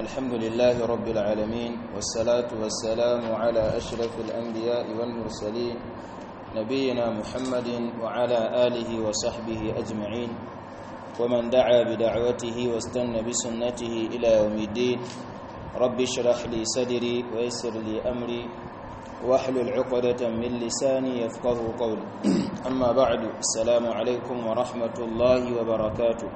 الحمد لله رب العالمين والصلاة والسلام على أشرف الأنبياء والمرسلين نبينا محمد وعلى آله وصحبه أجمعين ومن دعا بدعوته واستنى بسنته إلى يوم الدين رب اشرح لي صدري ويسر لي أمري واحلل عقدة من لساني يفقه قولي أما بعد السلام عليكم ورحمة الله وبركاته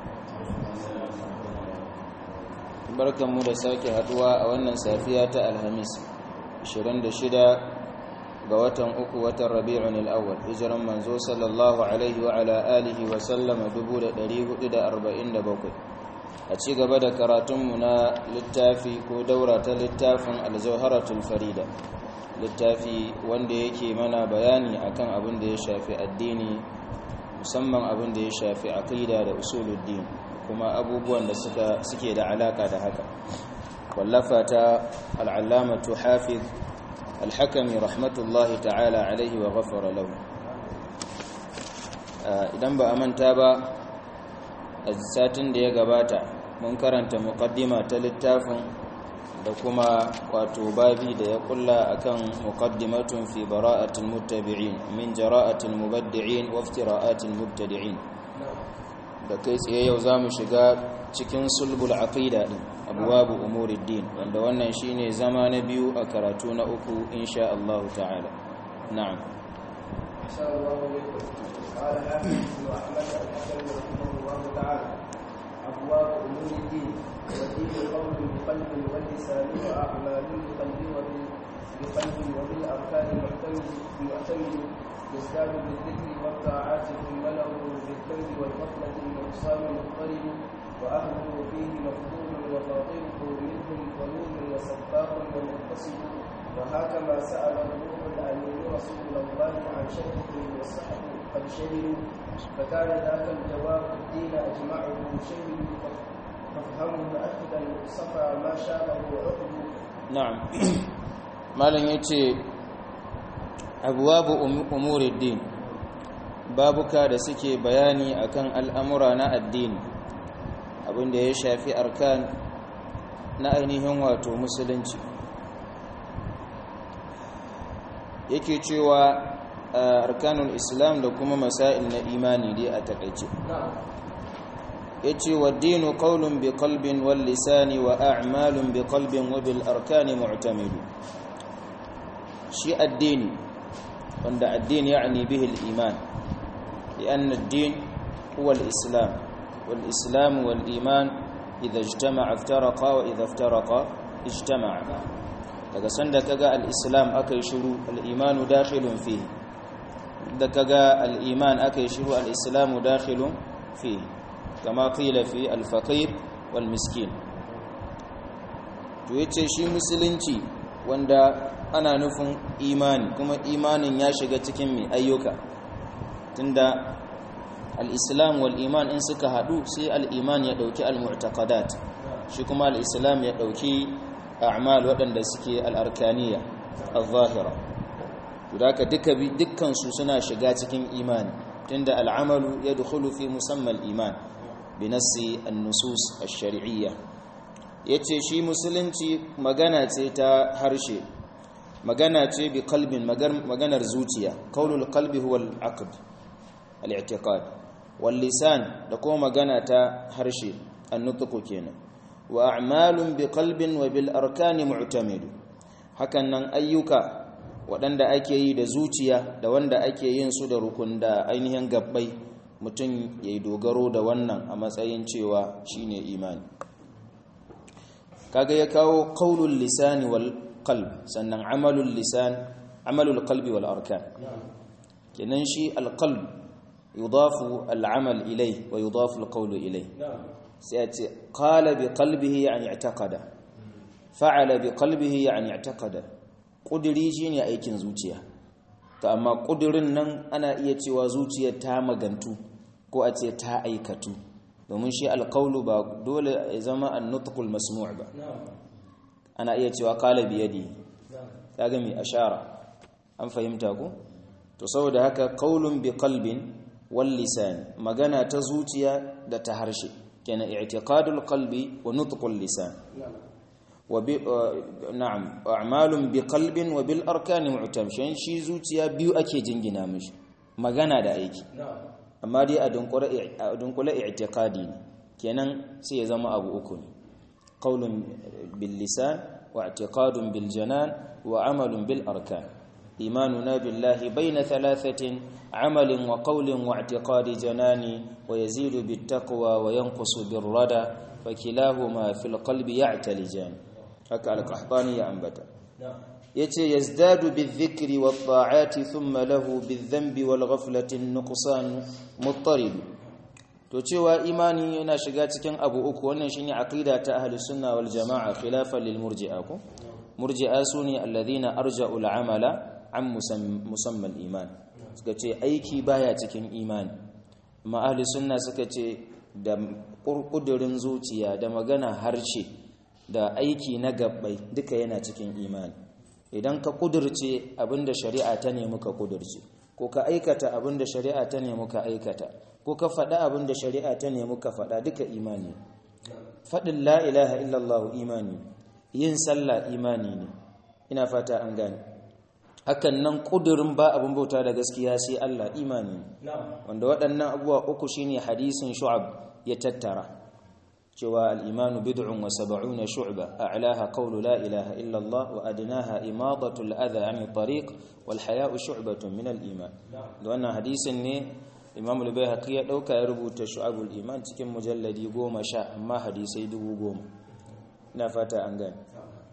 barkanmu da sake haduwa a wannan safiya ta alhamis 26 ga watan uku watan rabi'un al'awwal hijiran manzo sallallahu alaihi wa ala alihi wa sallama 1447 a ci gaba da karatunmu na littafi ko daura ta littafin aljauharatul farida littafi wanda yake mana bayani akan abin da ya shafi addini musamman abin da ya shafi aqida da usuluddin kuma abubuwan da suke da alaka da haka wallafa ta al'allamatu hafiz alhakami rahmatullahi ta'ala alaihi wa ghafara lahu idan ba a manta ba a satin da ya gabata mun karanta muqaddima ta littafin da kuma wato babi da ya kulla akan muqaddimatun fi bara'atil muttabi'in min jara'atil mubaddi'in wa iftira'atil mubtadi'in da kai tsaye yau za mu shiga cikin sulbul aqida din abwabu umuriddin wanda wannan shine zama na biyu a karatu na uku insha Allah ta'ala na'am insha Allah قال حافظ بن احمد الحسن رحمه الله تعالى ابواب امور الدين والدين قول بقلب واللسان واعمال بقلب بقلب وبالاركان معتمد معتمد يزداد بالذكر والطاعات ثم له بالذنب والغفلة النقصان مضطرب وأهله فيه مفضول وفاطره منهم ظلوم وسفاق ومقتصد وهكما سأل الروح الأمين رسول الله عن شركه والصحب قد شهدوا فكان ذاك الجواب الدين أجمعه شهدوا فافهمه أخذا صفى ما شابه عقد na'am malam yace abwabu umuruddin babuka da suke bayani akan al'amura na addini abinda ya shafi arkan na ainihin wato musulunci yake cewa arkanul islam da kuma masail na imani dai a takaice yace wa dinu qawlun bi qalbin wal lisani wa a'malun bi qalbin wa bil arkani mu'tamidu shi addini wanda addini yani bihi al iman لأن الدين هو الإسلام والإسلام والإيمان إذا اجتمع افترقا وإذا افترقا اجتمع daga sanda kaga al-islam akai shiru al-iman dakhilun fihi da kaga al-iman akai shiru al-islam dakhilun fihi kama qila fi al-faqir wal miskin to yace shi musulunci wanda ana nufin imani kuma imanin ya shiga cikin mai ayyuka tunda al-islam wal iman in suka hadu sai al-iman ya dauki al-mu'taqadat shi kuma al-islam ya dauki a'mal waɗanda suke al-arkaniya al-zahira ka duka dukkan su suna shiga cikin imani tunda al-amalu yadkhulu fi musamma al-iman bi nassi an-nusus ash-shar'iyya yace shi musulunci magana ce ta harshe magana ce bi qalbin maganar zuciya qaulul qalbi huwa al-aqd al-i'tiqad wal lisan da kuma magana ta harshe an-nutqu kenan wa a'malun bi qalbin wa bil arkani mu'tamidu hakan nan ayyuka waɗanda ake yi da zuciya da wanda ake yin su da rukun da ainihin gabbai mutum yayi dogaro da wannan a matsayin cewa shine imani kaga ya kawo qaulul lisani wal qalb sannan amalul lisan amalul qalbi wal arkan kenan shi al qalb yudafu al amal ilay wa yudafu al qawlu ilay sai ya ce qala bi qalbihi yani i'taqada fa'ala bi qalbihi yani i'taqada kudiri shine aikin zuciya to amma kudirin nan ana iya cewa zuciyar ta magantu ko a ce ta aikatu domin shi alqawlu ba dole ya zama an-nutqul masmu' ba ana iya cewa qala bi yadi kaga mi ashara an fahimta ku to saboda haka qaulun bi qalbin wal lisan magana ta zuciya da ta harshe kenan i'tiqadul qalbi wa nutqul lisan na'am a'malun bi qalbin wa bil arkani mu'tam shi zuciya biyu ake jingina mishi magana da aiki amma dai a dunkule i'tiqadi ne kenan sai ya zama abu uku ne qaulun bil lisan wa i'tiqadun bil janan wa amalun bil arkan imanuna billahi bayna thalathatin amalin wa qaulin wa i'tiqadi janani wa yazidu bit taqwa wa yanqusu bir rada fa kilahuma fil qalbi ya'talijan haka al-qahtani ya ambata yace yazdadu bizikri wat ta'ati thumma lahu bizambi wal ghaflati nuqsan muttarid to cewa imani yana shiga cikin abu uku wannan shine aqida ta ahli sunna wal jamaa khilafan lil murji'a ko murji'a sune alladhina arja'u al amala an musamma al iman suka ce aiki baya cikin imani amma ahli sunna suka ce da kurkudurin zuciya da magana harshe da aiki na gabbai duka yana cikin imani idan ka kudurce abinda shari'a ta nemi ka kudurce ko ka aikata abinda shari'a ta nemi ka aikata ko ka faɗa abinda shari'a ta nemi ka faɗa duka imani faɗin la ilaha illallah imani yin sallah imani ne ina fata an gane hakan nan kudurin ba abin bauta da gaskiya sai Allah imani wanda waɗannan abubuwa uku shine hadisin shu'ab ya tattara cewa al'imanu bid'un wa saba'una shu'ba a'laha qawlu la ilaha illa Allah wa adnaha imadatu al-adha 'an tariq wal haya'u shu'batun min al-iman da wannan hadisin ne Imam al-Baihaqi ya dauka ya rubuta shu'abul iman cikin mujalladi 10 amma hadisai 10,000 ina fata an gane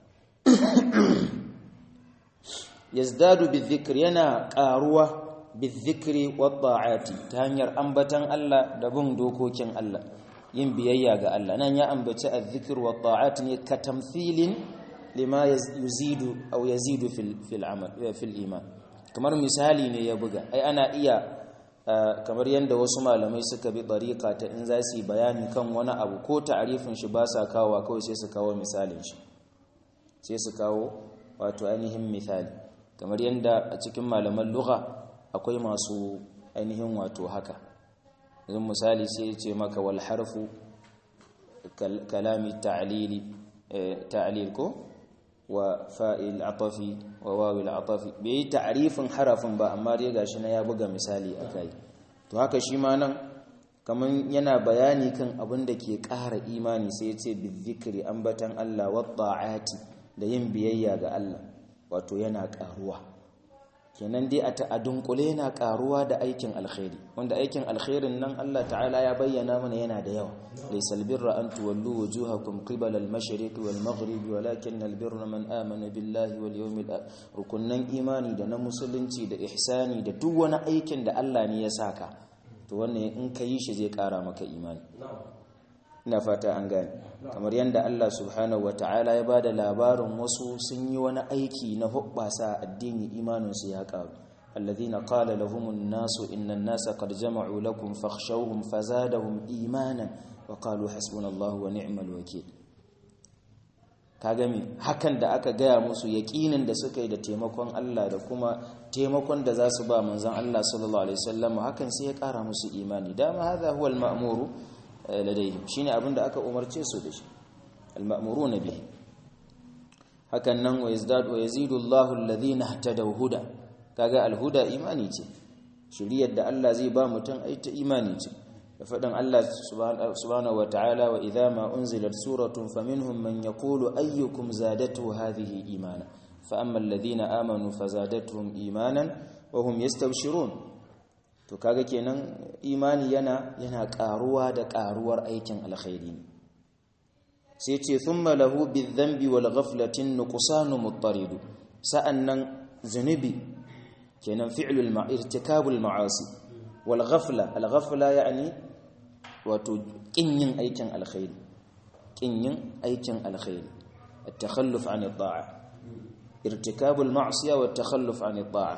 yazdadu bizikr yana karuwa bizikri wat ta'ati ta hanyar ambatan Allah da bin dokokin Allah yin biyayya ga Allah nan ya ambaci azzikr wa ta'at ne ka tamthilin lima yuzidu aw yazidu fil fil amal fil iman kamar misali ne ya buga ai ana iya kamar yanda wasu malamai suka bi tariqa ta in za su yi bayani kan wani abu ko ta'arifin shi ba sa kawo kawai sai su kawo misalin shi sai su kawo wato ainihin misali kamar yanda a cikin malaman lugha akwai masu ainihin wato haka yanzu misali sai ya ce maka wal harfu kalami ta'lili ta'lil ko wa fa'il atafi wa wawil atafi bai yi ta'rifin harafin ba amma dai gashi na ya buga misali akai to haka shi ma nan kaman yana bayani kan abin da ke ƙara imani sai ya ce bizikri ambatan Allah wa ta'ati da yin biyayya ga Allah wato yana ƙaruwa kenan dai a ta'adunkule yana karuwa da aikin alkhairi wanda aikin alkhairin nan Allah ta'ala ya bayyana mana yana da yawa laysal birra an tuwallu wujuhakum qibala al-mashriq wal maghrib walakin al-birra man amana billahi wal yawmil rukunnan imani da na musulunci da ihsani da duk wani aikin da Allah ne ya saka to wannan in ka yi shi zai kara maka imani ina fata an gane kamar yadda Allah subhanahu ta'ala ya bada labarin wasu sun yi wani aiki na hubbasa addini imaninsu ya karu alladhina qala lahumun nasu innan nasa qad jama'u lakum fakhshawhum fazadahum imanan wa qalu hasbunallahu wa ni'mal wakeel kaga me hakan da aka gaya musu yaqinin da suka yi da taimakon Allah da kuma taimakon da za su ba manzon Allah sallallahu alaihi wasallam hakan sai ya kara musu imani dama hadha huwa al-ma'muru ladaihim shine abin da aka umarce su da shi al-ma'muruna bihi hakan nan wa yazdad wa yazidu Allahu alladhina ihtadaw huda kaga al-huda imani ce shiriyar da Allah zai ba mutum ai ta imani ce da faɗin Allah subhanahu wa ta'ala wa idza ma unzilat suratun faminhum man yaqulu ayyukum zadatu hadhihi imana fa amma alladhina amanu fazadatuhum imanan wa hum yastabshirun to kaga kenan imani yana yana karuwa da karuwar aikin alkhairi sai ce thumma lahu bidhanbi wal ghaflatin nuqsanu muttaridu sa'annan zunubi kenan fi'lul ma'irtikabul ma'asi wal ghafla al ghafla yani wato kin yin aikin alkhairi kin yin aikin alkhairi at-takhalluf 'an at-ta'a irtikabul ma'siyah wa at-takhalluf 'an at-ta'a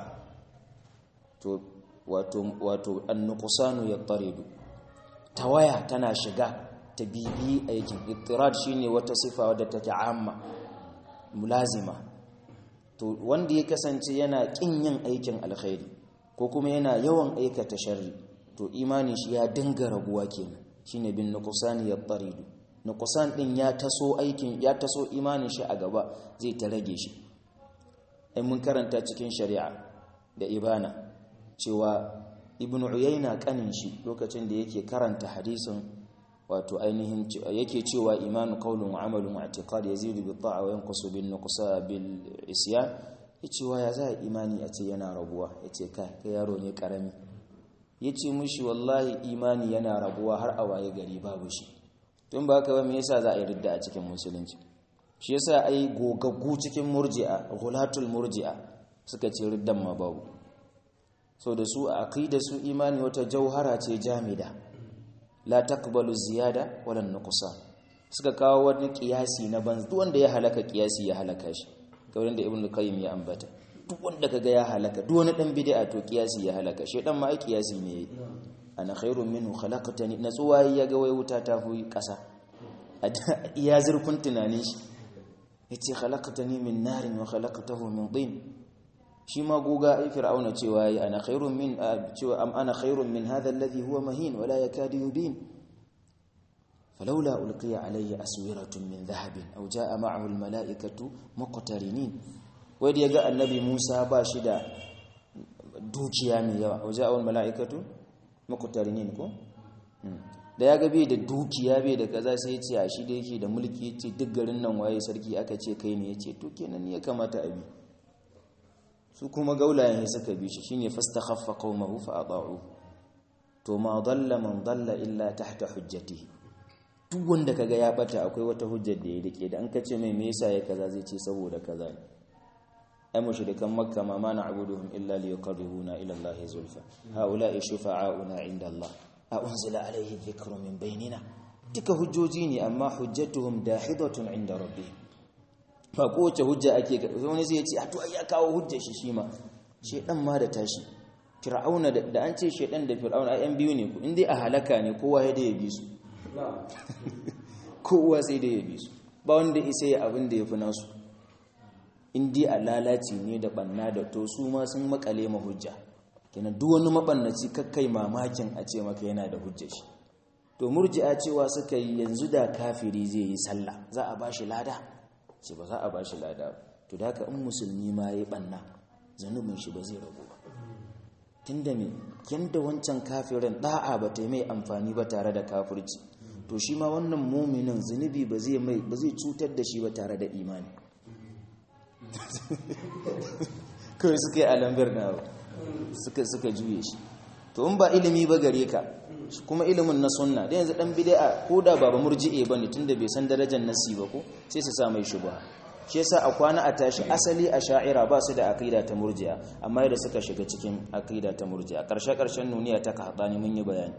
to wato wato an-nuqsanu yattaridu tawaya tana shiga ta bibi aikin ittirad shine wata sifa wadda take amma mulazima to wanda ya kasance yana kin yin aikin alkhairi ko kuma yana yawan aikata sharri to imani shi ya dinga raguwa kenan shine bin nuqsani yattaridu nuqsan din ya taso aikin ya taso imanin shi a gaba zai ta rage shi ai mun karanta cikin shari'a da ibana cewa ibnu uyayna kanin shi lokacin da yake karanta hadisin wato ainihin yake cewa imanu qawlun wa amalun wa i'tiqad yazidu bi ta'a wa yanqusu bin nuqsa bil isyan yace wa ya za imani a ce yana rabuwa yace kai kai yaro ne karami yace mushi wallahi imani yana rabuwa har a waye gari babu shi tun ba haka ba me yasa za a yi ridda a cikin musulunci shi yasa ai gogaggu cikin murji'a ghulatul murji'a suka ce riddan ma babu so da su a aqida su imani wata jauhara ce jamida la taqbalu ziyada wala nuqsan suka kawo wani kiyasi na ban duk wanda ya halaka kiyasi ya halaka shi kamar da ibnu qayyim ya ambata duk wanda kaga ya halaka duk wani dan bid'a to kiyasi ya halaka shi dan ma ai kiyasi ne ana khairun minhu khalaqtani natsuwa ya ga wai wuta ta fi kasa iya zurfin tunanin shi yace khalaqtani min narin wa khalaqtahu min tin shi ma goga ai fir'auna cewa yi ana khairun min cewa am ana khairun min hadha alladhi huwa mahin wala yakadu yubin falawla ulqiya alayya aswiratun min dhahabin aw jaa ma'ahu almala'ikatu muqtarinin wai da yaga annabi Musa ba shi da dukiya mai yawa aw jaa almala'ikatu muqtarinin ko da ya bai da dukiya bai da kaza sai ya ce a shi da yake da mulki ya ce duk garin nan waye sarki aka ce kai ne ya ce to kenan ya kamata a bi su kuma gaulayen suka bi shi shine fastakhaffa qaumahu fa ata'u to ma dalla man dalla illa tahta hujjatihi duk wanda kaga ya bata akwai wata hujjar da ya rike da an kace mai me yasa ya kaza zai ce saboda kaza ne ai mushrikan makka ma mana abuduhum illa liyaqarribuna ila allahi zulfa haula'i shufa'auna inda allah a unzila alaihi dhikru min bainina duka hujjoji ne amma hujjatuhum dahidatun inda rabbihim ba kowace hujja ake wani sai ya ce a to ya kawo hujja shi shi ma shedan ma da tashi fir'auna da an ce shedan da fir'auna ayan biyu ne ku in dai a halaka ne kowa ya da ya bi su kowa sai da ya bi su ba wanda isa ya abin da ya fi nasu in dai a lalaci ne da banna da to su ma sun makale ma hujja kenan duk wani mabannaci kakkai mamakin a ce maka yana da hujja shi to murji'a cewa suka yi yanzu da kafiri zai yi sallah za a bashi lada ce ba za a bashi lada to da haka in musulmi ma yayi banna zanubin shi ba zai ragu ba tunda me yanda wancan kafirin da'a ba ta mai amfani ba tare da kafirci to shi ma wannan muminin zunubi ba zai mai ba zai cutar da shi ba tare da imani kawai suka yi alambar na suka suka juye shi to in ba ilimi ba gare ka kuma ilimin na sunna da yanzu dan bid'a ko da baba murji'e bane tunda bai san darajar nasi ba ko sai su sa mai shubha shi yasa a kwana a tashi asali a sha'ira ba su da aqida ta murji'a amma da suka shiga cikin aqida ta murji'a karshe karshen nuniya ta kahdani mun yi bayani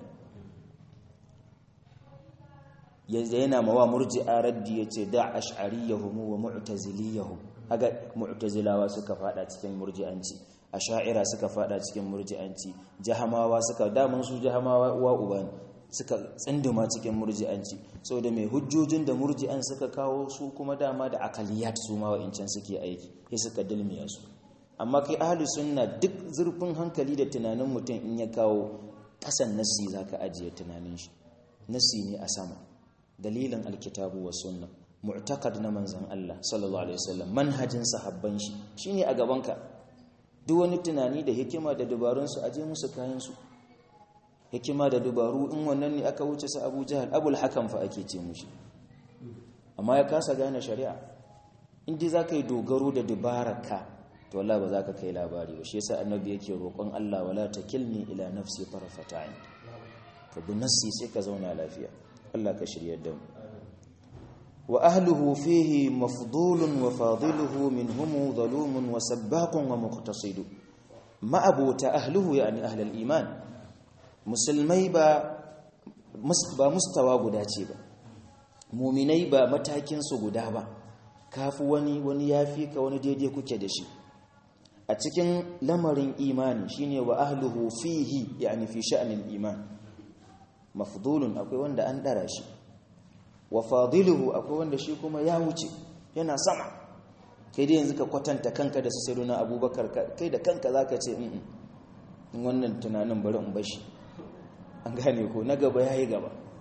yanzu yana mawa murji'a raddi yace da ash'ariyahum wa mu'taziliyahum aga mu'tazilawa suka fada cikin murji'anci asha'ira suka fada cikin murji'anci jahamawa suka damun su jahamawa uwa uba suka tsinduma cikin murji'anci saboda mai hujjojin da murji'an suka kawo su kuma dama da akaliyat su ma wa'incan suke aiki sai suka dilmiya su amma kai ahli sunna duk zurfin hankali da tunanin mutum in ya kawo kasan nassi zaka ajiye tunanin shi nassi ne a sama dalilin alkitabu wa sunna mu'taqad na manzon Allah sallallahu alaihi wasallam manhajin sahabban shi shine a gabanka duk wani tunani da hikima da dabarunsu a je musu kayansu hikima da dabaru in wannan ne aka wuce su abu jihar abul hakan fa ake ce mushi amma ya kasa gane shari'a inda za ka yi dogaro da dabararka to Allah ba za ka kai labari ba shi yasa annabi yake roƙon Allah wala takilni ila nafsi tarfata ain ka bi nassi sai ka zauna lafiya Allah ka shiryar da mu wa ahluhu fihi mafdulun wa fadiluhu minhum zalumun wa sabbaqun wa muqtasidu ma abuta ahluhu yani ahlul iman musulmai ba ba mustawa guda ce ba muminai ba matakin su guda ba kafi wani wani yafi ka wani daidai kuke da shi a cikin lamarin imani shine wa ahluhu fihi yani fi sha'anil iman mafdulun akwai wanda an dara shi wa fadiluhu akwai wanda shi kuma ya wuce yana sama kai dai yanzu ka kwatanta kanka da su sayyiduna abubakar kai da kanka zaka ce in wannan tunanin bari in bashi an gane ko na gaba yayi gaba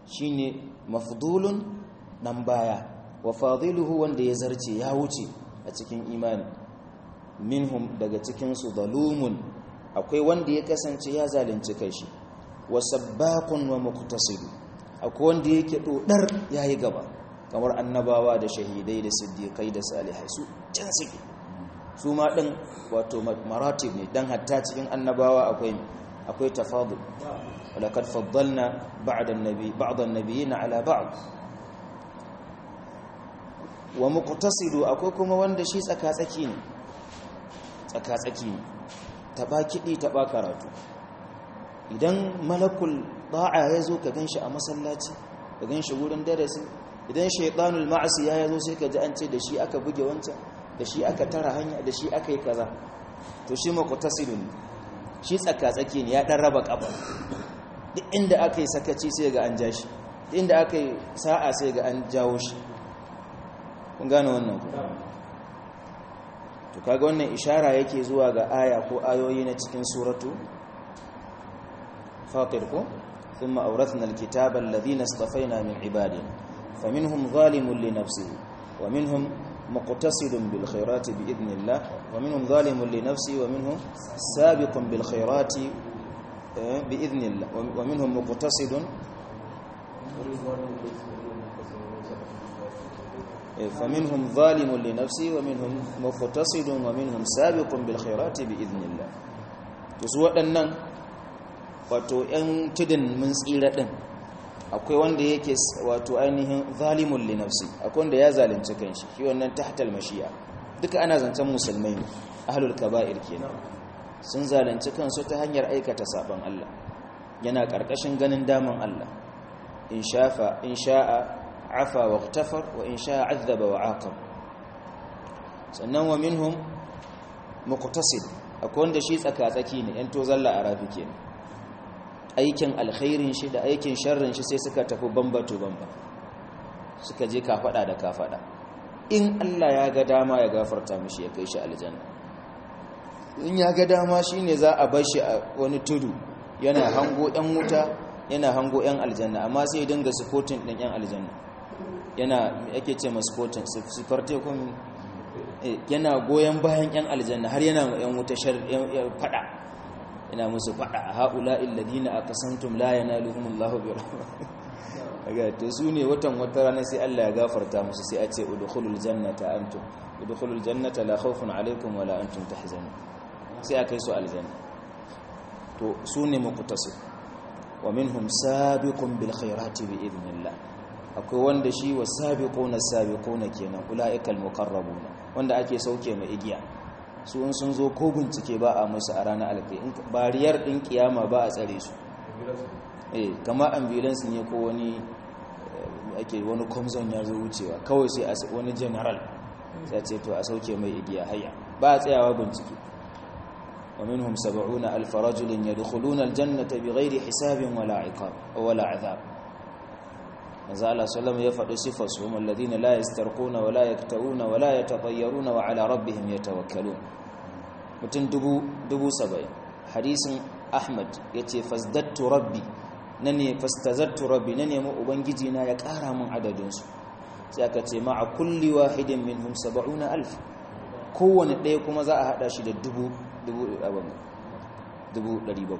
shine mafdulun dan baya wa fadiluhu wanda ya zarce ya wuce a cikin imani minhum daga cikin su zalumun akwai wanda ya kasance ya zalunci kai shi wa sabbaqun wa muqtasid akwai wanda yake dodar yayi gaba kamar annabawa da shahidai da siddiqai da salihai su can suke su ma din wato maratib ne dan hatta cikin annabawa akwai akwai tafadul walaqad faddalna ba'da an-nabi ba'd an-nabiyina ala ba'd wa muqtasidu akwai kuma wanda shi tsaka-tsaki ne tsaka-tsaki ne taba kidi taba karatu idan malakul da'a ya zo ka ganshi a masallaci ka ganshi wurin darasi idan shaytanul ma'asi ya zo sai ka ji an ce da shi aka buge wancan da shi aka tara hanya da shi aka yi kaza to shi muqtasidu ne shi tsaka-tsaki ne ya dan raba kafa duk inda aka yi sakaci sai ga an ja shi duk inda aka yi sa'a sai ga an jawo shi kun gane wannan ku to kaga wannan ishara yake zuwa ga aya ko ayoyi na cikin suratu fatir ko thumma awrathna alkitaba alladhina istafayna min ibadina faminhum zalimun li nafsihi wa minhum muqtasidun bil khairati bi idnillah wa minhum zalimun li nafsihi wa minhum sabiqun bil khairati bi idnillah wa minhum muqtasidun فمنهم ظالم لنفسه ومنهم مقتصد ومنهم سابق بالخيرات باذن الله to su waɗannan wato ‘yan tudun mun tsira ɗin akwai wanda yake wato ainihin zalimun li nafsi akwai wanda ya zalunci kanshi shi wannan tahtal mashiya duka ana zancen musulmai ne ahlul kaba'ir kenan sun zalunci kansu ta hanyar aikata saban Allah yana ƙarƙashin ganin daman Allah in shafa in sha'a عفا واغتفر وإن شاء عذب وعاقب sannan wa minhum muqtasid akwai wanda shi tsaka-tsaki ne yan to zalla a rafi kenan aikin alkhairin shi da aikin sharrin shi sai suka tafi bambato bamba suka je ka fada da ka fada in Allah ya ga dama ya gafarta mishi ya kai shi aljanna in ya ga dama shine za a bar shi a wani tudu yana hango yan wuta yana hango yan aljanna amma sai dinga supporting din yan aljanna yana yake ce maskotin sifarte kun yana goyon bayan yan aljanna har yana yan wuta fada yana musu fada a haula illadina aqasantum la yanaluhumullahu bi rahmatihi to su ne watan wata rana sai Allah ya gafarta musu sai a ce udkhulul jannata antum udkhulul jannata la khawfun alaykum wala antum tahzanun sai a kai su aljanna to su ne muqtasid wa minhum sabiqun bil khairati bi idnillah akwai wanda shi wa sabiquna sabiquna kenan ulaikal muqarrabuna wanda ake sauke mai igiya su in sun zo ko bincike ba a musu a ranar alkai bariyar din kiyama ba a tsare su eh kama ambulance ne ko wani ake wani komzon ya zo wucewa kawai sai a wani general sai ce to a sauke mai igiya hayya ba a tsayawa bincike wa minhum 70 alf rajulin yadkhuluna aljannata bighairi hisabin wala iqab wala azab manzo Allah sallallahu ya faɗi sifar su hum alladhina la yastarquna wa la yaktawuna wa la yatatayyaruna wa ala rabbihim yatawakkalun mutun dubu dubu saba'in hadisin Ahmad yace fasdattu rabbi nane fastazattu rabbi nane mu ubangiji na ya ƙara min adadin su sai aka ce ma'a kulli wahidin minhum 70000 kowanne ɗaya kuma za a hada shi da dubu dubu abin dubu 700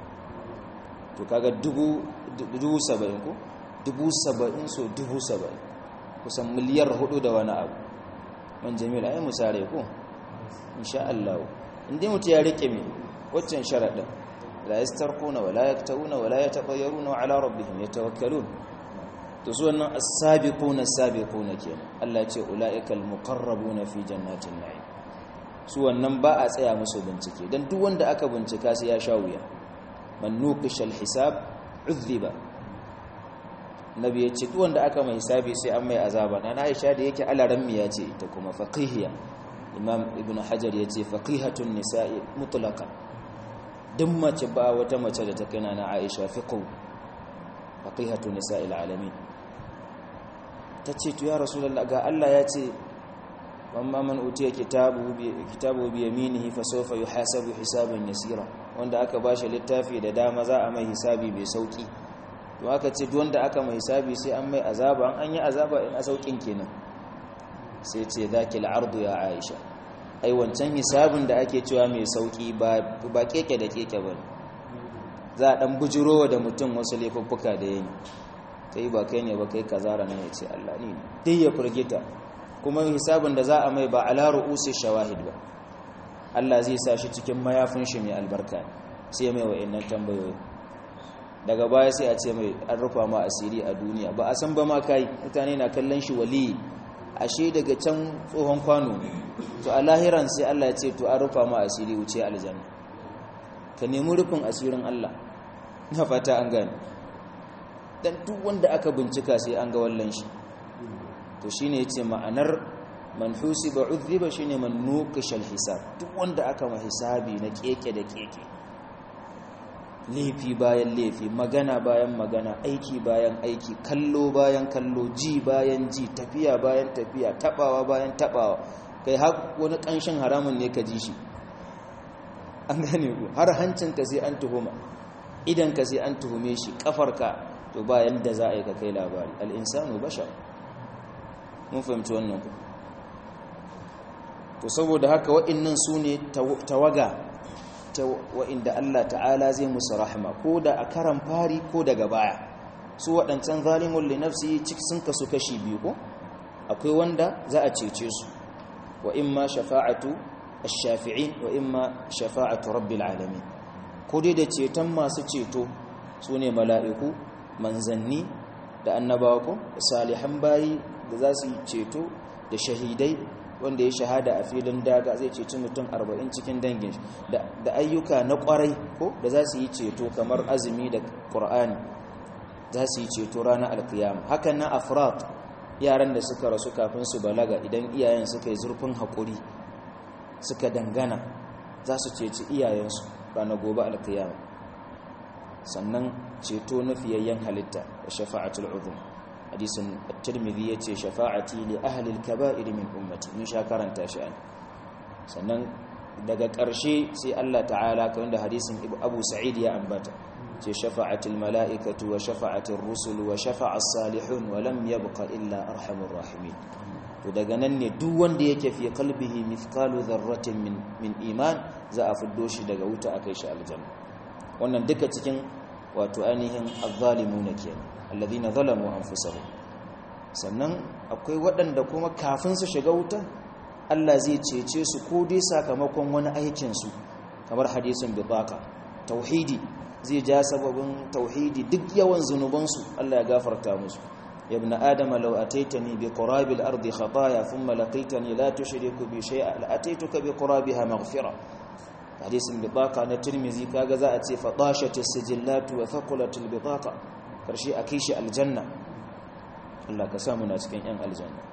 to kaga dubu dubu 70 ko dubu saba'in so dubu saba'in kusan miliyar hudu da wani abu man jami'ar ayi musare ko insha Allah inda mutu ya rike mai waccan sharaɗin la yastarquna wa la yaktawuna wa la yatafayyaruna wa ala rabbihim yatawakkalun to su wannan as-sabiquna as-sabiquna kenan Allah ya ce ulaikal muqarrabuna fi jannatin na'im su wannan ba a tsaya musu bincike dan duk wanda aka bincika sai ya sha wuya man nuqishal hisab udhiba nabi ya ce wanda aka mai hisabi sai an mai azaba na Aisha da yake alaran miya ce ita kuma faqihiya imam ibn hajar ya ce faqihatun nisa'i mutlaqan duk mace ba wata mace da ta kai na Aisha fiqhu faqihatun nisa'il alamin tace to ya rasulullah ga Allah ya ce wamma man utiya kitabu bi kitabu bi yaminihi fa sawfa yuhasabu hisaban yasira wanda aka bashi littafi da dama za a mai hisabi bai sauki to aka ce duk wanda aka mai hisabi sai an mai azaba an yi azaba in a saukin kenan sai ce zakil ardu ya aisha ai wancan hisabin da ake cewa mai sauki ba keke da keke ba ne za a ɗan bujirowa da mutum wasu laifuffuka da yayi kai ba kai ne ba kai kazara ne ya ce Allah ne dai ya firgita kuma hisabin da za a mai ba ala ru'usi shawahid ba Allah zai sa shi cikin mayafin shi mai albarka sai mai wa'annan tambayoyi daga baya sai a ce mai an rufa ma asiri a duniya ba a san ba ma kai mutane na kallon shi wali ashe daga can tsohon kwano to a lahiran sai Allah ya ce to an rufa ma asiri wuce aljanna ka nemi rufin asirin Allah na fata an gane dan duk wanda aka bincika sai an ga wallan shi to shine yace ma'anar man husiba udhiba shine man nuqishal hisab duk wanda aka ma hisabi na keke da keke laifi bayan laifi magana bayan magana aiki bayan aiki kallo bayan kallo ji bayan ji tafiya bayan tafiya tabawa bayan tabawa kai har wani kanshin haramun ne ka ji shi an gane ku har hancinka sai an tuhuma idanka sai an tuhume shi kafarka to bayan da za a yi ka kai labari al'insanu bashar mun fahimci wannan ku to saboda haka wa'innan su ne tawaga ta wa'inda Allah ta'ala zai musu rahama ko da a karan fari ko daga baya su waɗancan zalimun li nafsi sun kasu kashi biyu ko akwai wanda za a cece su wa imma shafa'atu ash-shafi'in wa imma shafa'atu rabbil alamin ko dai da ceton masu ceto su ne mala'iku manzanni da annabawa ko salihan bayi da za su yi ceto da shahidai wanda ya shahada a filin daga zai ceci mutum arba'in cikin dangin da ayyuka na kwarai ko da za su yi ceto kamar azumi da ƙur'ani za su yi ceto ranar alkiyama hakan na afrat yaran da suka rasu kafin su balaga idan iyayen suka yi zurfin haƙuri suka dangana za su ceci iyayensu ranar gobe alkiyama sannan ceto na fiyayyen halitta da shafa'atul uzum hadisin at-tirmidhi yace shafa'ati li ahli al-kaba'ir min ummati mun sha karanta shi an sannan daga ƙarshe sai Allah ta'ala kan da hadisin Abu Sa'id ya ambata ce shafa'atul mala'ikatu wa shafa'atul rusul wa shafa'a as-salihun wa lam yabqa illa arhamur rahimin to daga nan ne duk wanda yake fi qalbihi mithqalu dharratin min min iman za a fiddo shi daga wuta akai shi aljanna wannan duka cikin wato ainihin azzalimuna kenan alladhina zalamu anfusahum sannan akwai waɗanda kuma kafin su shiga wuta Allah zai cece su ko dai sakamakon wani aikin su kamar hadisin bidaka tauhidi zai ja sababin tauhidi duk yawan zunuban su Allah ya gafarta musu ya ibn adama law ataitani bi qurabil ardi khataaya thumma laqaitani la tushriku bi shay'a la ataituka bi qurabiha maghfira hadisin bidaka na tirmizi kaga za a ce fatashatis sijillatu wa thaqulatul bidaka karshe a kai shi aljanna Allah ka samu na cikin yan aljanna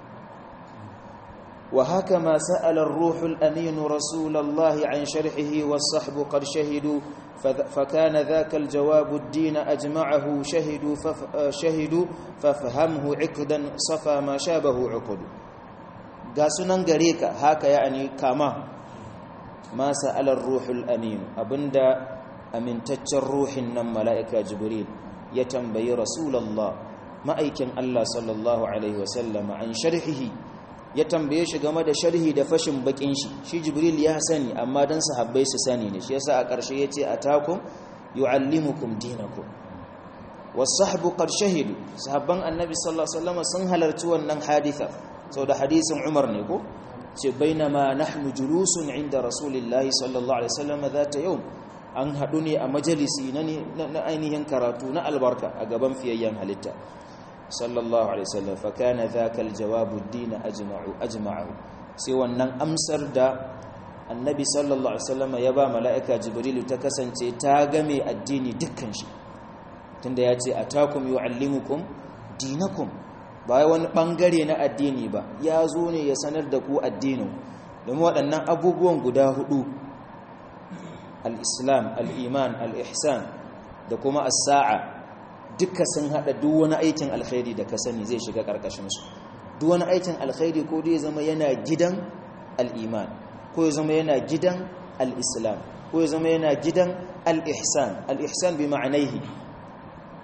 wa haka ma sa'ala ar-ruhul amin rasulullahi an sharhihi was-sahbu qad shahidu فكان ذاك الجواب الدين أجمعه شهدوا فف شهدوا فافهمه عقدا صفى ما شابه عقد قاسنا غريكا هكا يعني كما ما سأل الروح الأمين أبندا أمن تتر روح النم ملائكة جبريل يتنبي رسول الله ما أيكن الله صلى الله عليه وسلم عن شرحه ya tambaye shi game da sharhi da fashin bakin shi shi jibril ya sani amma dan sahabbai su sani ne shi yasa a ƙarshe yace atakum yuallimukum dinakum was-sahbu qad shahidu sahabban annabi sallallahu alaihi wasallam sun halarci wannan haditha da hadisin umar ne ko ce bainama nahnu julusun inda rasulillahi sallallahu alaihi wasallam zata yau an hadu ne a majalisi na ainihin karatu na albarka a gaban fiyayyen halitta sallallahu alaihi wasallam fa kana dhaka aljawabu ad-din ajma'u ajma'u sai wannan amsar da annabi sallallahu alaihi wasallam ya ba mala'ika jibrilu ta kasance ta game addini dukkan shi tunda ya ce atakum yuallimukum dinakum ba wani bangare na addini ba ya zo ne ya sanar da ku addinin domin waɗannan abubuwan guda hudu al-islam al-iman al-ihsan da kuma as-sa'a duka sun hada duk wani aikin alkhairi da ka sani zai shiga karkashin su duk wani aikin alkhairi ko dai zama yana gidan al-iman ko ya zama yana gidan al-islam ko ya zama yana gidan al-ihsan al-ihsan bi ma'anaihi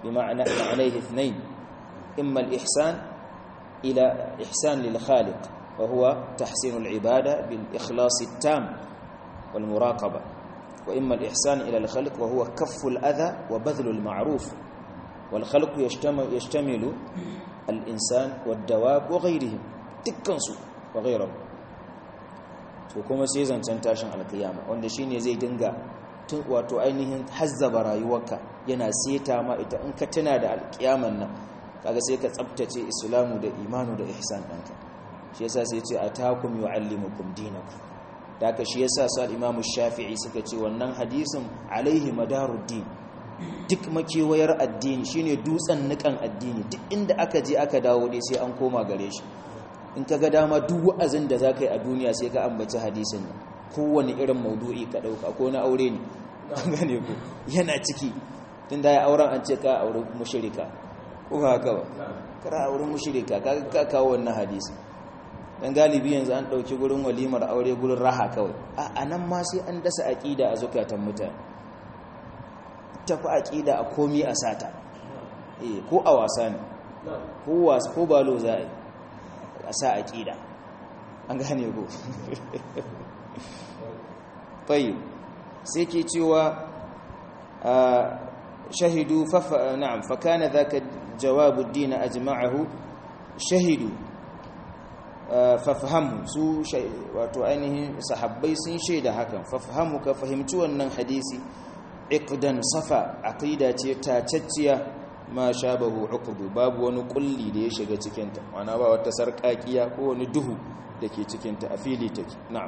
بمعنى معنيه اثنين إما الإحسان إلى إحسان للخالق وهو تحسين العبادة بالإخلاص التام والمراقبة وإما الإحسان إلى الخلق وهو كف الأذى وبذل المعروف والخلق يشتمل, يشتمل الإنسان والدواب وغيرهم تكنسوا وغيرهم وكما سيزن تنتاشن على القيامة wanda shine zai dinga tun wato ainihin hazzaba rayuwarka yana seta ma ita in ka tuna da alkiyaman nan kaga sai ka tsaftace islamu da imanu da ihsan ɗanka shi yasa sai ce atakum yuallimukum dinakum da haka shi yasa su al-imamu shafi'i suka ce wannan hadisin alaihi madaruddin duk makewayar addini shine dutsen nikan addini duk inda aka je aka dawo dai sai an koma gare shi in ka ga dama duk wa'azin da za ka yi a duniya sai ka ambaci hadisin nan kowane irin maudu'i ka ɗauka ko na aure ne gane ku yana ciki tun da ya auren an ce ka aure mushirika ko ba haka ba kara auren mushirika ka ka kawo wannan hadisi dan galibi yanzu an ɗauki gurin walimar aure gurin raha kawai a nan ma sai an dasa aƙida a zukatan mutane tafi aƙida a komi a sata eh ko a wasa ne ko wasu ko balo za a yi a sa aƙida an gane ko tayyib sai ke cewa shahidu fa na'am fa kana dhaka jawabu ad-din ajma'ahu shahidu fafahamu su wato ainihin sahabbai sun shaida hakan fafahamu ka fahimci wannan hadisi iqdan safa aqida ce tacacciya ma shabahu uqdu babu wani kulli da ya shiga cikin ta wana ba wata sarkakiya ko wani duhu dake cikin ta a fili take na'am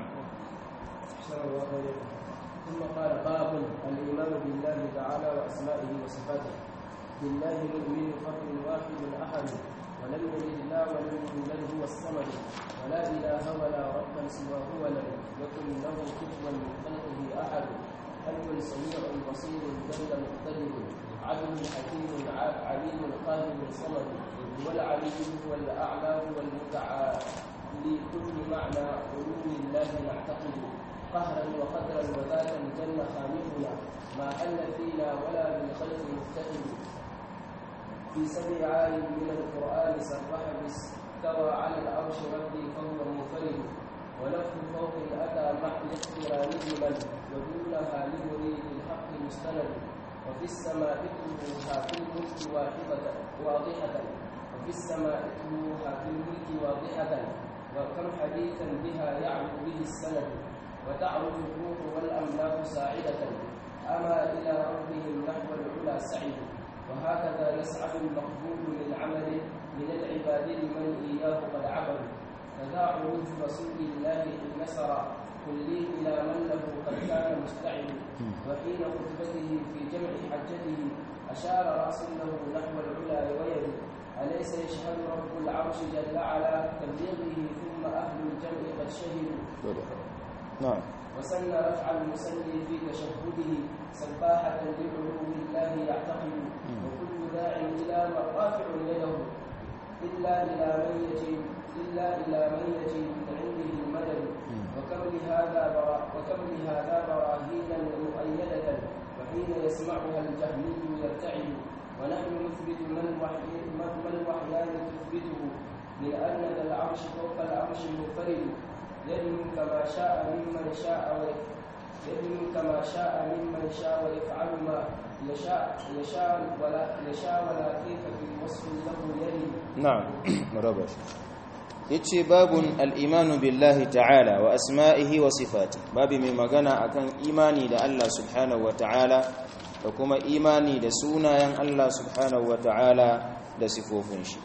ثم قال باب الايمان بالله تعالى واسمائه وصفاته بالله نؤمن فرد واحد احد ولم يلد الله ولم يولد هو الصمد ولا اله ولا ربا سواه ولم يكن له كفوا من خلقه احد حي سميع بصير جل مقتدر عدل حكيم عليم قادر صمد هو العلي هو الاعلى هو المتعالي لكل معنى علو الله نعتقد قهرا وقدرا وذاتا جل خالقنا ما حل فينا ولا بالخلق مفتقد في سبع عالم من القرآن سبح استوى على العرش ربي فهو منفرد ولفظ فوق أتى مع الاقتران من ودونها لمريد الحق مستند وفي السماء اتلوها في الملك واحدة واضحة وفي السماء اتلوها في الملك واضحة وكم حديثا بها يعلو به السند وتعرج الروح والأملاك ساعدة أما إلى ربهم نحو العلا سعد وهكذا يسعد المقبول من عمله من العباد لمن إياه قد عبد فذا عروج رسول الله إن نسر كلي إلى من له قد كان مستعد وحين خطبته في جمع حجته أشار رأس له نحو العلا ويد أليس يشهد رب العرش جل على تبليغه ثم أهل الجمع قد شهدوا نعم وسن رفع المسلي في تشهده سباحة لعلو الله يعتقد وكل داع إلى رافع يده إلا إلى من يجيب إلا إلى من يجيب من عنده المدد وكم لهذا برا وكم لهذا براهينا مؤيدة وحين يسمعها الجهمي يرتعد ونحن نثبت من الوحي من الوحيان تثبته من أن ذا العرش فوق العرش منفرد يدنو كما شاء ممن شاء يدنو كما شاء ممن شاء ويفعل ما يشاء يشاء ولا يشاء ولا كيف في وصف له يلي na'am maraba yace babun al-imanu billahi ta'ala wa asma'ihi wa sifati babi mai magana akan imani da Allah subhanahu wa ta'ala da kuma imani da sunayen Allah subhanahu wa ta'ala da sifofin shi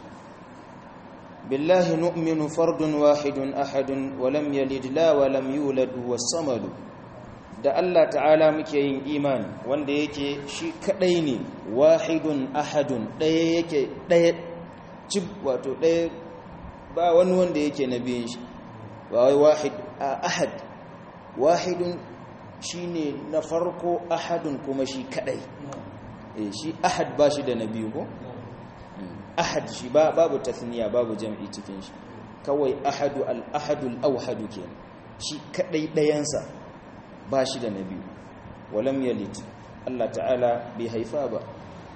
billahi nu'minu fardun wahidun ahadun wa lam yalid la wa lam yulad huwa samadu da Allah ta'ala muke yin imani wanda yake shi kadai ne wahidun ahadun daya yake daya cib wato daya ba wani wanda yake nabiyin shi ba wai wahid ahad wahidun shine na farko ahadun kuma shi kadai eh shi ahad ba shi da nabiyu ko ahad shi ba babu tathniya babu jam'i cikin shi kawai ahadu al-ahadul awhadu kenan shi kadai dayansa ba shi da nabiyu walam yalid Allah ta'ala bai haifa ba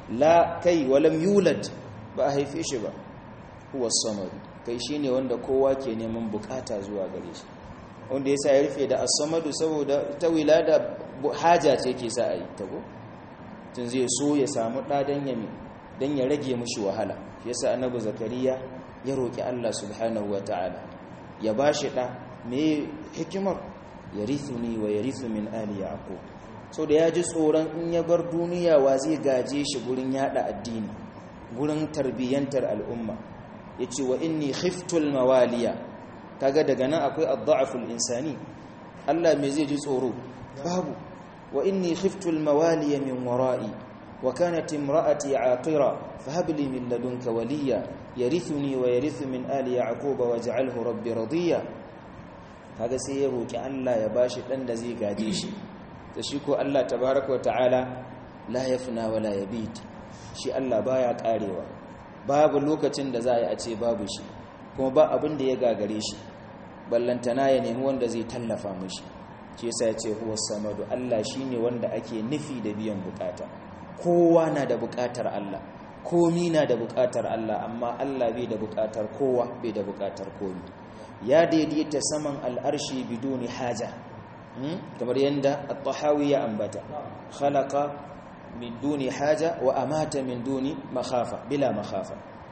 la kai walam yulad ba a haife shi ba huwa samad kai shine wanda kowa ke neman bukata zuwa gare shi wanda yasa ya rufe da as-samadu saboda ta wilada haja ce ke sa a yi ta ko tun zai so ya samu ɗa don ya don ya rage mushi wahala shi yasa annabi zakariya ya roki Allah subhanahu wataala ya bashi ɗa me hikimar yarithuni wa yarithu min ali yaqub so da ya ji tsoron in ya bar duniya wa zai gaje shi gurin yada addini gurin tarbiyyantar al'umma yace wa inni khiftul mawaliya kaga daga nan akwai ad-da'ful insani Allah me zai ji tsoro babu wa inni khiftul mawaliya min wara'i wa kanat imra'ati 'aqira fahab li min ladunka waliya yarithuni wa yarithu min ali ya'quba waj'alhu rabbi radiya kaga sai ya roki Allah ya bashi dan da zai gaje shi da shi ko Allah tabaaraka wa ta'ala la yafna wa la yabid shi Allah baya karewa babu lokacin da za a yi a ce babu shi kuma ba abin da ya gagare shi ballantana ya nemi wanda zai tallafa mishi shi yasa ya ce huwa samadu Allah shine wanda ake nufi da biyan bukata kowa na da bukatar Allah komi na da bukatar Allah amma Allah bai da bukatar kowa bai da bukatar komi ya daidaita saman al'arshi biduni haja kamar yadda at-tahawi ya ambata khalaqa min duni haja wa amata min duni makhafa bila makhafa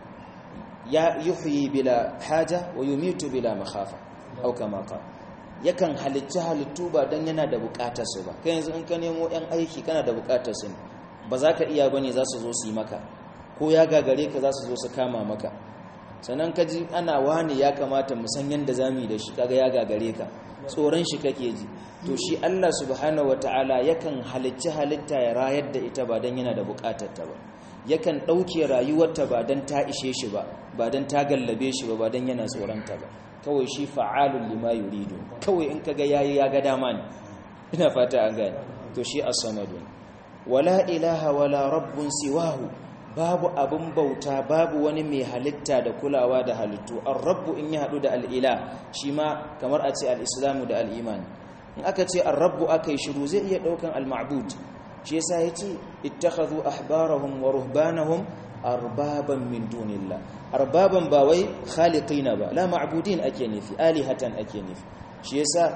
ya yuhyi bila haja wa yumitu bila makhafa au kama qala yakan halicci halittu ba dan yana da bukatar su ba kai yanzu in ka nemo yan aiki kana da bukatar su ba za ka iya bane za su zo su yi maka ko ya gagare ka za su zo su kama maka sannan ka ji ana wani ya kamata mu san yanda zamu yi da shi kaga ya gagare ka tsoron shi kake ji to shi Allah subhanahu wataala yakan halicci halitta ya rayar da ita ba dan yana da bukatar ta ba yakan dauke rayuwarta ba dan ta ishe shi ba ba dan ta gallabe shi ba ba dan yana tsoron ta ba kawai shi fa'alun lima yuridu kawai in kaga yayi ya ga dama ne ina fata an gane to shi as-samadu wala ilaha wala rabbun siwahu babu abin bauta babu wani mai halitta da kulawa da halittu ar-rabbu in ya hadu da al-ila shi ma kamar a ce al-islamu da al-iman in aka ce ar-rabbu akai shiru zai iya daukan al-ma'bud shi yasa yace ittakhadhu ahbarahum wa ruhbanahum arbaban min dunillah arbaban ba wai khaliqina ba la ma'budin ake nufi alihatan ake nufi shi yasa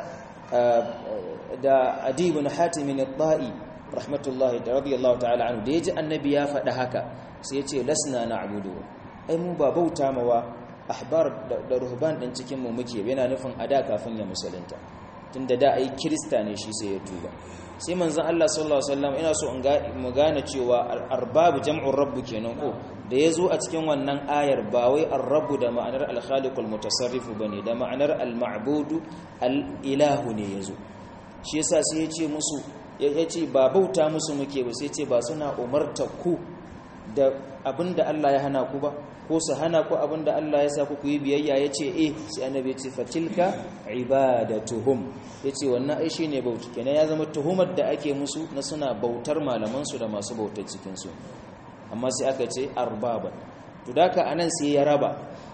da adi ibn hatim al-ta'i rahmatullahi radiyallahu ta'ala anhu da yaji annabi ya faɗa haka sai ya ce lasna na'budu ai mu ba bauta mawa ahbar da ruhban din cikin mu muke yana nufin ada kafin ya musulunta tunda da ai kirista ne shi sai ya tuba sai manzon Allah sallallahu alaihi wasallam ina so in ga mu gane cewa arbab jam'ur rabb kenan ko da yazo a cikin wannan ayar ba wai ar-rabb da ma'anar al-khaliqul mutasarrif bane da ma'anar al-ma'budu al-ilahu ne yazo shi yasa sai ya ce musu ya ce ba bauta musu muke ba sai ce ba suna umarta ku da abinda Allah ya hana ku ba ko su hana ku abinda Allah ya sa ku yi biyayya ya ce eh sai annabi ya ce fatilka ibadatuhum ya ce wannan ai shi ne bauta kenan ya zama tuhumar da ake musu na suna bautar malamansu da masu bautar cikinsu amma sai aka ce arbaba to daka anan sai ya raba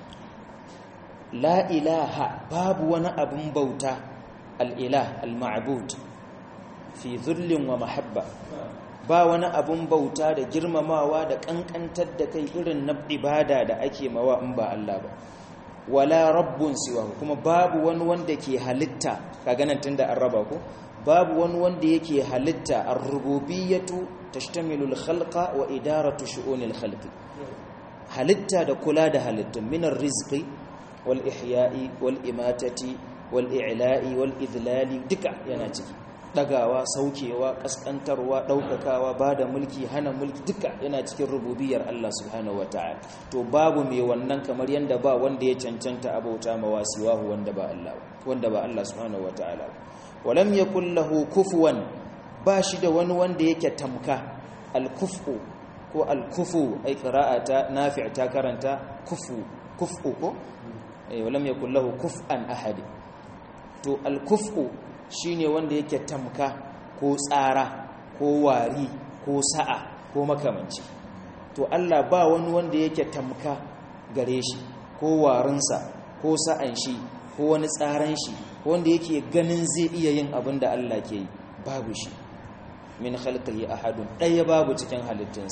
la ilaha babu wani abin bauta al-ilah al-ma'bud fi zullin wa mahabba ba wani abun bauta da girmamawa da kankantar da kai irin na ibada da ake mawa in ba Allah ba wala rabbun siwa kuma babu wani wanda ke halitta kaga nan tunda an raba ko babu wani wanda yake halitta ar-rububiyyatu tashtamilu al-khalqa wa idaratu shu'unil khalqi halitta da kula da halittun min ar-rizqi wal ihya'i wal imatati wal i'la'i wal idlali duka yana ciki dagawa saukewa kaskantarwa daukakawa bada mulki hana mulki duka yana cikin rububiyar Allah subhanahu wataala to babu mai wannan kamar yanda ba wanda ya cancanta abauta mawasiwahu wanda ba Allah wanda ba Allah subhanahu wataala walam yakul lahu kufuwan bashi da wani wanda yake tamka al-kufu ko al-kufu ai qira'ata nafi' ta karanta kufu kufu ko eh walam yakul lahu kuf'an ahad to al-kufu shine wanda yake tamka ko tsara ko wari ko sa'a ko makamanci to Allah ba wani wanda yake tamka gare shi ko warinsa ko sa'an shi ko wani tsaran shi wanda yake ganin zai iya yin abin da Allah ke yi babu shi min khalqihi ahadun ɗaya babu cikin halittunsa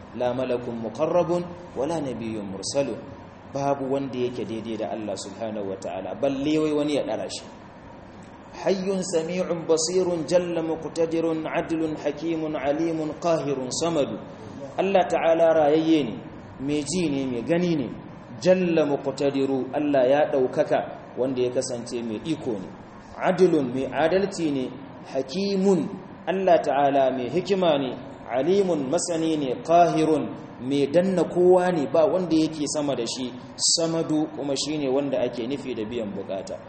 la malakun muqarrabun wala nabiyyun mursalun babu wanda yake daidai da Allah subhanahu wataala balle wai wani ya dara shi hayyun sami'un basirun jalla muqtadirun adlun hakimun alimun qahirun samadu Allah ta'ala rayayye ne mai ji ne mai gani ne jalla muqtadiru Allah ya daukaka wanda ya kasance mai iko ne adlun mai adalci ne hakimun Allah ta'ala mai hikima ne alimun masani ne qahirun mai danna kowa ne ba wanda yake sama da shi samadu kuma shine wanda ake nufi da biyan bukata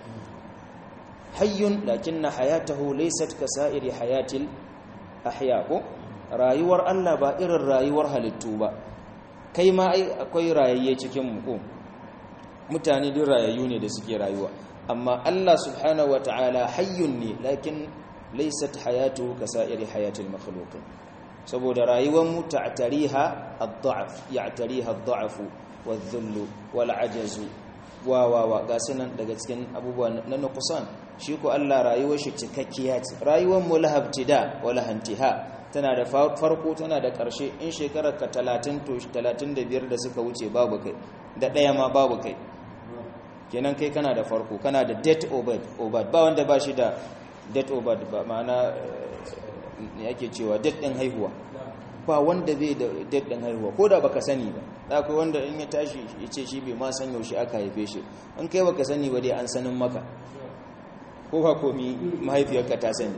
hayyun lakinna hayatahu laysat kasairi hayatil ahya ko rayuwar Allah ba irin rayuwar halittu ba kai ma ai akwai rayayye cikin mu ko mutane din rayayyu ne da suke rayuwa amma Allah subhanahu wataala hayyun ne lakin laysat hayatuhu kasairi hayatil makhluqin saboda rayuwar mu ta'tariha ad-da'f ya'tariha ad-da'f wadh-dhull wal-'ajz wa wa wa ga sunan daga cikin abubuwa na nuqsan shi ko Allah rayuwar shi cikakkiya ce rayuwar mu lahabtida wa lahantiha tana da farko tana da ƙarshe in shekarar ka 30 to 35 da suka wuce babu kai da ɗaya ma babu kai kenan kai kana da farko kana da date obad obad ba wanda ba shi da date obad ba ma'ana ne ake cewa date ɗin haihuwa ba wanda bai da date ɗin haihuwa ko da baka sani ba da akwai wanda in ya tashi ya ce shi bai ma san yaushe aka haife shi in kai baka sani ba dai an sanin maka ko ba komi mahaifiyarka ta sani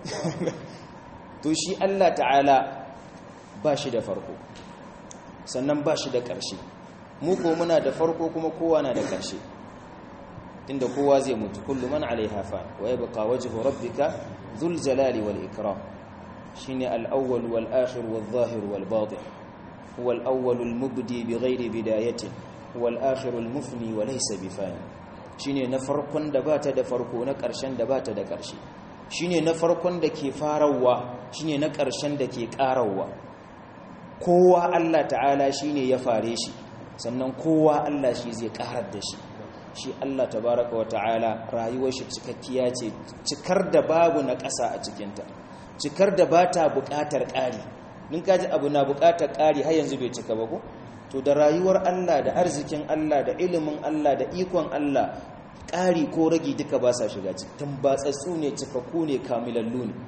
to shi Allah ta'ala ba shi da farko sannan ba shi da ƙarshe mu ko muna da farko kuma kowa na da ƙarshe tunda kowa zai mutu kullu man alaiha fa wa yabqa wajhu rabbika dhul jalali wal ikram shine al-awwal wal akhir wal zahir wal batin huwa al-awwal al-mubdi bighairi bidayatin wal akhir al-mufni wa laysa bifani shine na farkon da bata da farko na ƙarshen da bata da ƙarshe shine na farkon da ke farawa shine na ƙarshen da ke ƙarawa kowa Allah ta'ala shine ya fare shi sannan kowa Allah shi zai ƙarar da shi shi Allah tabaraka wa ta'ala rayuwar shi cikakkiya ce cikar da babu na ƙasa a cikinta cikar da ba ta buƙatar ƙari din kaji abu na buƙatar ƙari har yanzu bai cika ba ko to da rayuwar Allah da arzikin Allah da ilimin Allah da ikon Allah ƙari ko ragi duka ba sa shiga cikin batsatsu ne cikakku ne kamilallu ne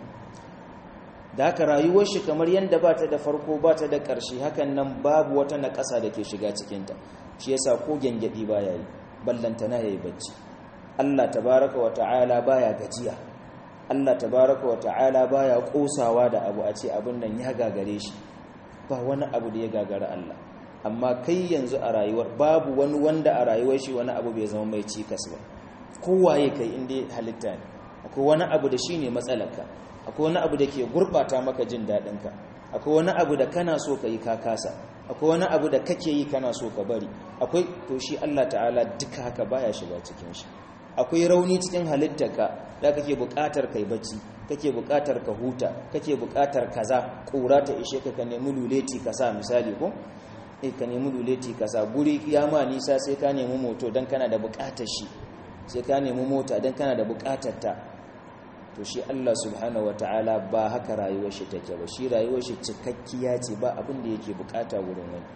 da haka rayuwar shi kamar yadda ba ta da farko ba ta da ƙarshe hakan nan babu wata na ƙasa da ke shiga cikinta shi yasa ko gyangyaɗi ba ya yi ballantana ya yi bacci Allah tabaraka wa ta'ala baya gajiya Allah tabaraka wa ta'ala baya ƙosawa da abu a ce abin nan ya gagare shi ba wani abu da ya gagara Allah amma kai yanzu a rayuwar babu wani wanda a rayuwar shi wani abu bai zama mai cikas ba kowaye kai inda halitta ne akwai wani abu da shi ne matsalarka akwai wani abu da ke gurɓata maka jin daɗinka akwai wani abu da kana so ka yi ka kasa akwai wani abu da kake yi kana so ka bari akwai to shi Allah ta'ala duka haka baya shiga cikin shi akwai rauni cikin halittarka da kake buƙatar kai bacci kake buƙatar ka huta kake buƙatar kaza ƙura ta ishe ka ka nemi luleti ka sa misali ko eh ka nemi luleti ka sa guri ma nisa sai ka nemi moto dan kana da buƙatar shi sai ka nemi mota dan kana da buƙatar ta to shi Allah subhanahu wataala ba haka rayuwar shi take ba shi rayuwar shi cikakkiya ce ba abin da yake buƙata wurin wani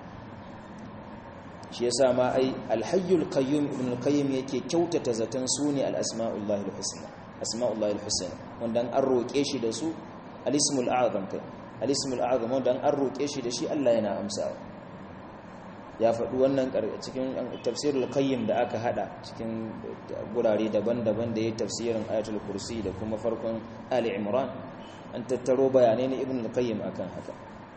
shi yasa ma ai alhayyul qayyum ibn al-qayyim yake kyautata zaton sune al-asma'ullahi al-husna asma'ullahi al-husna wanda an roke shi da su al-ismul a'zam kai al-ismul a'zam wanda an roke shi da shi Allah yana amsa ya faɗi wannan cikin tafsirul qayyim da aka hada cikin gurare daban-daban da ya tafsirin ayatul kursi da kuma farkon ali imran an tattaro bayanai na ibn al-qayyim akan haka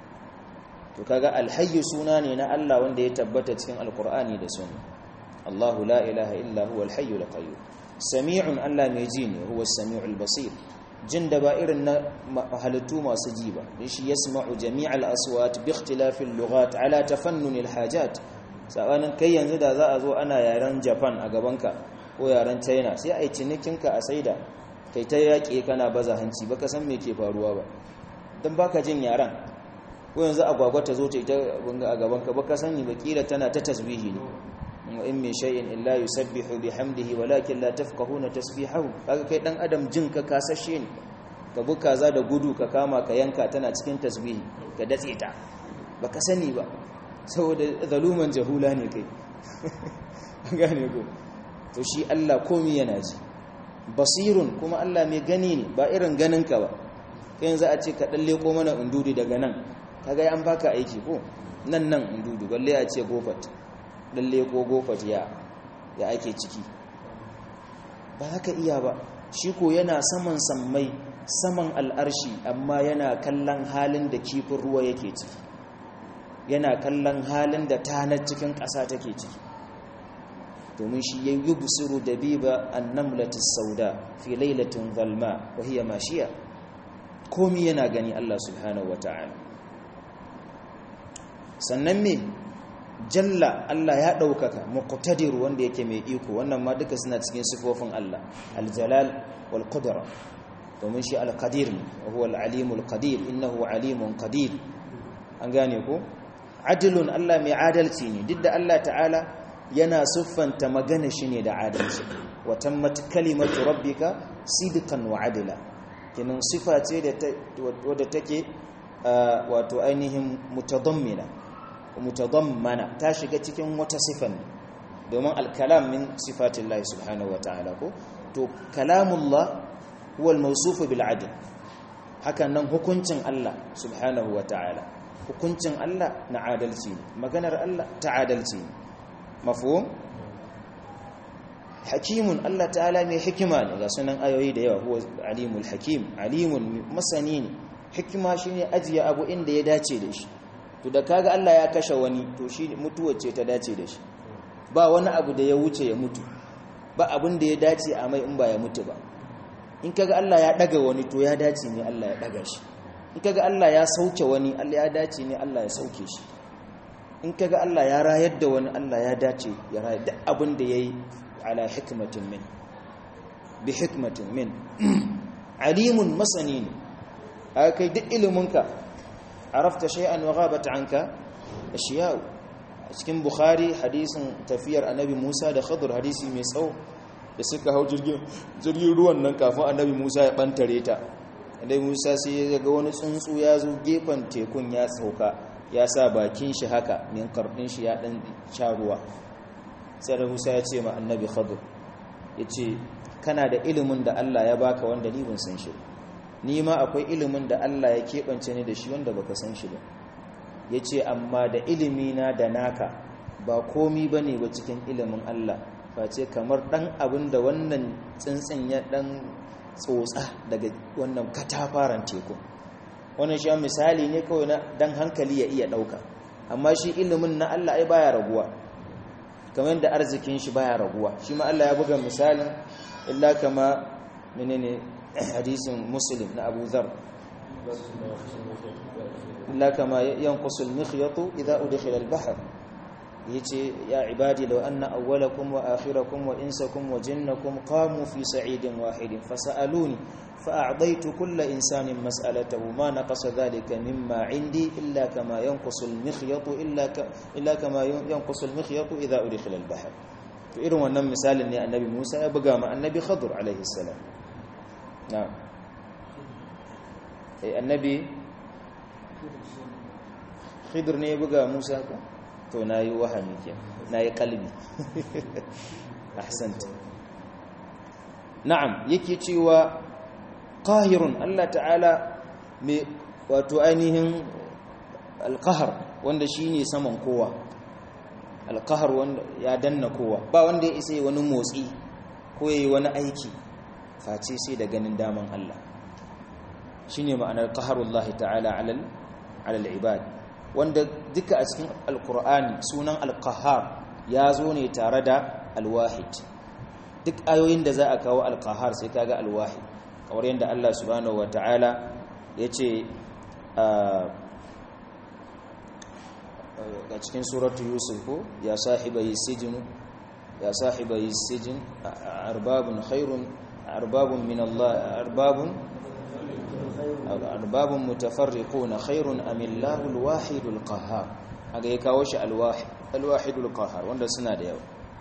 to kaga alhayyu suna ne na Allah wanda ya tabbata cikin alqur'ani da sunna Allahu la ilaha illa huwa alhayyu alqayyum sami'un Allah mai ji ne huwa as-sami'ul basir jin da ba irin na halittu masu ji ba shi yasma'u jami'al aswat bi ikhtilafil lughat ala tafannun alhajat sabanin kai yanzu da za a zo ana yaren Japan a gabanka ko yaren China sai ai cinikinka a saida kai ta yaƙe kana baza hanci baka san me ke faruwa ba dan baka jin yaren ko yanzu agwagwa ta zo ta ita bunga a gaban ka baka sani ba kila tana ta tasbihi ne wa in min shay'in illa yusabbihu bihamdihi walakin la tafqahuna tasbihahu kaga kai dan adam jin ka kasashe ne ka buka za da gudu ka kama ka yanka tana cikin tasbihi ka datse ta baka sani ba saboda zaluman jahula ne kai gane ko to shi Allah komi yana ji basirun kuma Allah mai gani ne ba irin ganinka ba kai yanzu a ce ka dalle ko mana undudu daga nan kaga an baka aiki ko nan nan undudu balle a ce gofat dalle ko gofat ya ya ake ciki ba haka iya ba shi ko yana saman sammai saman al'arshi amma yana kallon halin da kifin ruwa yake ciki yana kallon halin da tanar cikin ƙasa take ciki domin shi ya yi busiru da biba annamlatis sauda fi lailatin zalma wa hiya mashiya komi yana gani Allah subhanahu wata'ala sannan me jalla Allah ya ɗaukaka muqtadir wanda yake mai iko wannan ma duka suna cikin sifofin Allah aljalal wal qudra domin shi al-qadir ne wa huwa al-alimul qadir innahu alimun qadir an gane ko adilun Allah mai adalci ne duk da Allah ta'ala yana siffanta magana shi ne da adalci wa tammat kalimatu rabbika sidqan wa adila kinan sifa ce da wadda take wato ainihin mutadammina mutadammana ta shiga cikin wata sifan domin al-kalam min sifatillahi subhanahu wa ta'ala ko to kalamullah huwa al-mawsuf bil adl hakan nan hukuncin Allah subhanahu wa ta'ala hukuncin Allah na adalci ne maganar Allah ta adalci ne mafhum hakimun Allah ta'ala mai hikima ne ga sunan ayoyi da yawa huwa alimul hakim alimun masani ne hikima shine ajiye abu inda ya dace da shi to da kaga Allah ya kashe wani to shi mutuwar ce ta dace da shi ba wani abu da ya wuce ya mutu ba abin da ya dace a mai in ba ya mutu ba in kaga Allah ya daga wani to ya dace ne Allah ya daga shi in kaga Allah ya sauke wani Allah ya dace ne Allah ya sauke shi in kaga Allah ya rayar da wani Allah ya dace ya rayar da abin da yayi ala hikmatin min bi hikmatin min alimun masani ne kai duk iliminka arafta shay'an wa ghabat anka ashiya cikin bukhari hadisin tafiyar annabi Musa da Khadir hadisi mai tsawo da suka hau jirgin jirgin ruwan nan kafin annabi Musa ya bantare ta dai musa sai ya ga wani tsuntsu ya zo gefen tekun ya sauka ya sa bakin shi haka min karfin shi ya dan sha ruwa sai da musa ya ce ma annabi khadir ya ce kana da ilimin da allah ya baka wanda ni ban san shi ni ma akwai ilimin da allah ya keɓance ni da shi wanda baka san shi ba ya ce amma da ilimina da naka ba komi ba ne ba cikin ilimin allah face kamar ɗan abin da wannan tsintsin ya ɗan tsotsa daga wannan katafaren teku wannan shi misali ne kawai na dan hankali ya iya dauka amma shi ilimin na Allah ai baya raguwa kamar da arzikin shi baya raguwa shi ma Allah ya buga misalin illa kama menene hadisin muslim na Abu Dharr illa kama yanqusul mikhyatu idha udkhila al-bahr yace ya ibadi law anna awwalakum wa akhirakum wa insakum wa jinnakum qamu fi sa'idin wahidin fasaluni fa'adaitu kulla insanin mas'alatahu ma naqasa dhalika mimma 'indi illa kama yanqusu al-mikhyatu illa illa kama yanqusu al-mikhyatu idha udkhila al-bahr to irin wannan misalin ne annabi Musa ya buga ma annabi Khadir alaihi salam na'am eh annabi Khidir ne ya buga Musa ko to na yi wahami ke na yi kalbi ahsanta na'am yake cewa qahirun Allah ta'ala mai wato ainihin alqahar wanda shine saman kowa alqahar wanda ya danna kowa ba wanda ya isa wani motsi ko yayi wani aiki face sai da ganin daman Allah shine ma'anar qaharullahi ta'ala alal alal ibad wanda duka a cikin alkur'ani sunan alkahar ya zo ne tare da alwahid duk ayoyin da za a kawo alkahar sai kaga alwahid kamar yadda Allah subhanahu wata'ala ya ce a cikin suratu yusuf ko ya sahibai sijinu ya sahibai sijin arbabun khairun arbabun min Allah arbabun arbabun mutafarriquna khairun am Allahu al-wahidul qahhar aga ya kawo shi al-wahid al-wahidul qahhar wanda suna da yawa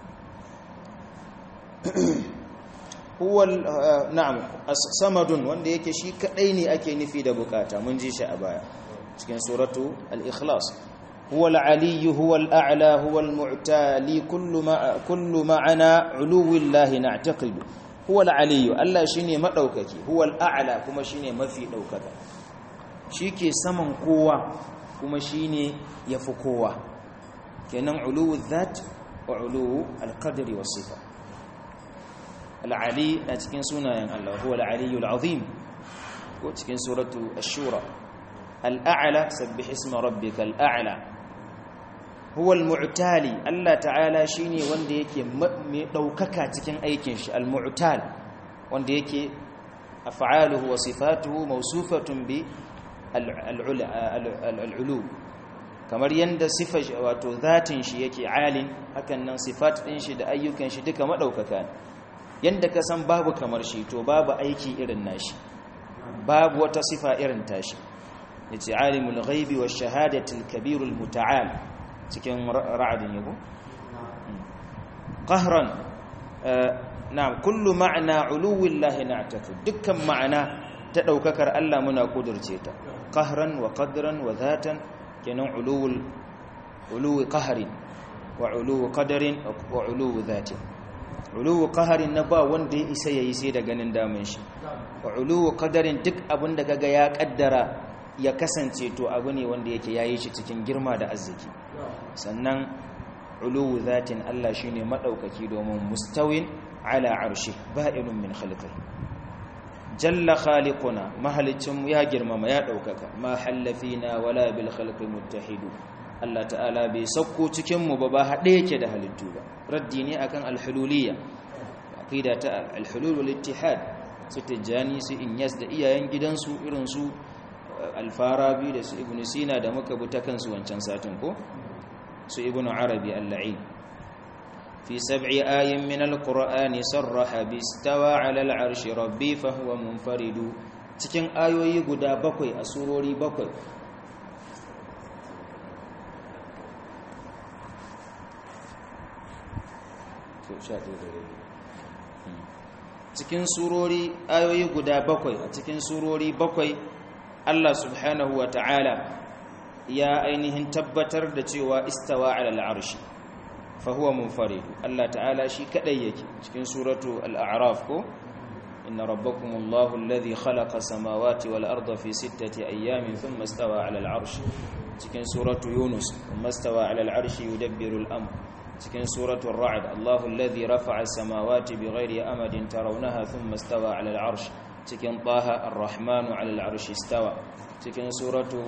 huwa na'am samadun wanda yake shi kadai ne ake nufi da bukata mun ji shi a baya cikin suratu al-ikhlas هو العلي هو الأعلى هو المعتالي كل ما كل معنى علو الله نعتقد هو العلي الله شيني مدوكaki هو الأعلى kuma shine mafi daukaka shike saman kowa kuma shine yafi kowa kenan uluwu dhat wa uluwu alqadri was sifa al-ali a cikin sunayen Allah huwa al-aliyul azim ko cikin suratu ash-shura al-a'la sabbih isma rabbikal a'la huwa al-mu'tali Allah ta'ala shine wanda yake mai daukaka cikin aikin shi al-mu'tal wanda yake af'aluhu wa sifatuhu mawsufatun bi al-ulu kamar yanda sifar wato zatin shi yake alin hakan nan sifat din shi da ayyukan shi duka madaukaka yanda ka san babu kamar shi to babu aiki irin nashi babu wata sifa irin tashi yace alimul ghaibi wash shahadati al-kabirul muta'al cikin ra'adin yabo qahran na'am kullu ma'na uluwillahi na'taqid dukkan ma'ana ta daukakar Allah muna kudurce ta qahran wa qadran wa dhatan kenan uluwul uluwi qahrin wa uluwi qadarin wa uluwi dhatin uluwi qahrin na ba wanda ya isa yayi sai da ganin damin shi wa uluwi qadarin duk abinda kaga ya kaddara ya kasance to abu ne wanda yake yayi shi cikin girma da arziki sannan uluwu zatin Allah shine madaukaki domin mustawin ala arshi ba'inun min khalqihi jalla khaliquna mahalicin ya girmama ya daukaka ma hallafina wala bil khalqi muttahidu Allah ta'ala bai sauko cikin mu ba ba hade yake da halittu ba raddi ne akan al-hululiyya aqida ta al-hulul wal ittihad su tijani su inyas da iyayen gidansu irin su al-farabi da su ibn sina da muka bi ta kansu wancan satin ko su ibn arabi al-la'in fi sab'i ayin min al-qur'ani sarraha bi istawa 'ala al-'arshi rabbi fa huwa munfaridu cikin ayoyi guda bakwai a surori bakwai cikin surori ayoyi guda bakwai a cikin surori bakwai Allah subhanahu wa ta'ala ya ainihin tabbatar da cewa istawa ala al'arshi fa huwa munfarid Allah ta'ala shi kadai yake cikin suratu al-a'raf ko inna rabbakumullahu alladhi khalaqa samawati wal arda fi sittati ayyamin thumma istawa ala al'arshi cikin suratu yunus thumma istawa ala al'arshi yudabbiru al-amr cikin suratu ar-ra'd Allahu alladhi rafa'a samawati bighairi amadin tarawnaha thumma istawa ala al'arshi cikin taha ar-rahmanu ala al'arshi istawa cikin suratu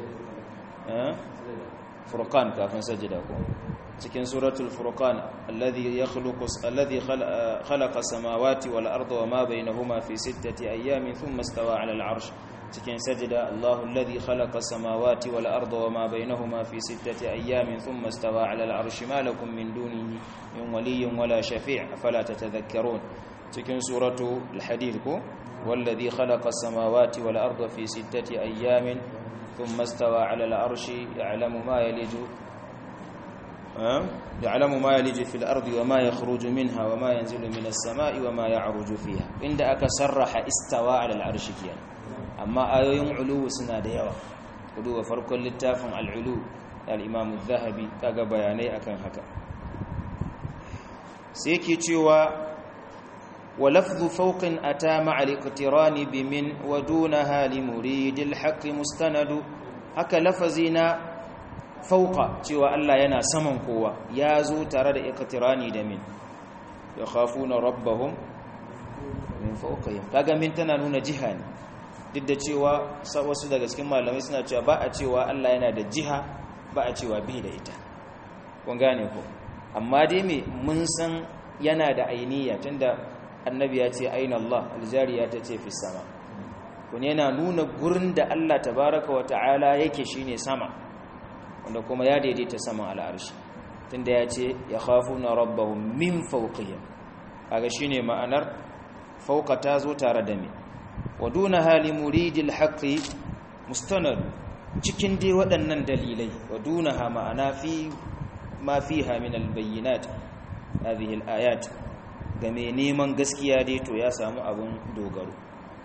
furqan kafin sajida ko cikin suratul furqan alladhi yakhluqu alladhi khalaqa samawati wal arda wama bainahuma fi sittati ayamin thumma istawa 'ala al-'arsh cikin sajida Allahu alladhi khalaqa samawati wal arda wama bainahuma fi sittati ayamin thumma istawa 'ala al-'arsh ma lakum min dunihi min waliyyin wala shafi' afala tatadhakkarun cikin suratu al-hadid ko والذي خلق السماوات والأرض في ستة أيام ثم استوى على العرش يعلم ما يلج يعلم ما يلج في الأرض وما يخرج منها وما ينزل من السماء وما يعرج فيها عند أكسرح استوى على العرش كيان أما آيوين علو سنة ديوة علو فرق للتافن العلو الإمام الذهبي كاغا بياني أكن هكا سيكي تيوى ولفظ فوق أتى مع الاقتران بمن ودونها لمريد الحق مستند haka lafazi na fauka cewa Allah yana saman kowa ya zo tare da iqtirani da min ya khafuna rabbahum min fawqihim kaga min tana nuna jiha ne duk da cewa wasu daga cikin malamai suna cewa ba a cewa Allah yana da jiha ba a cewa bai da ita kun gane ko amma dai me mun san yana da ainiya tunda annabi ya ce aina Allah aljariya ta ce fi sama kun yana nuna gurin da Allah tabaraka wa ta'ala yake shine sama wanda kuma ya daidaita saman al'arshi tunda ya ce ya khafuna rabbahum min fawqihim kaga shine ma'anar fauka ta zo tare da me waduna hali muridil haqqi mustanad cikin dai waɗannan dalilai wadunaha ma'ana fi ma fiha min albayyinat hadhihi alayat ga mai neman gaskiya dai to ya samu abun dogaro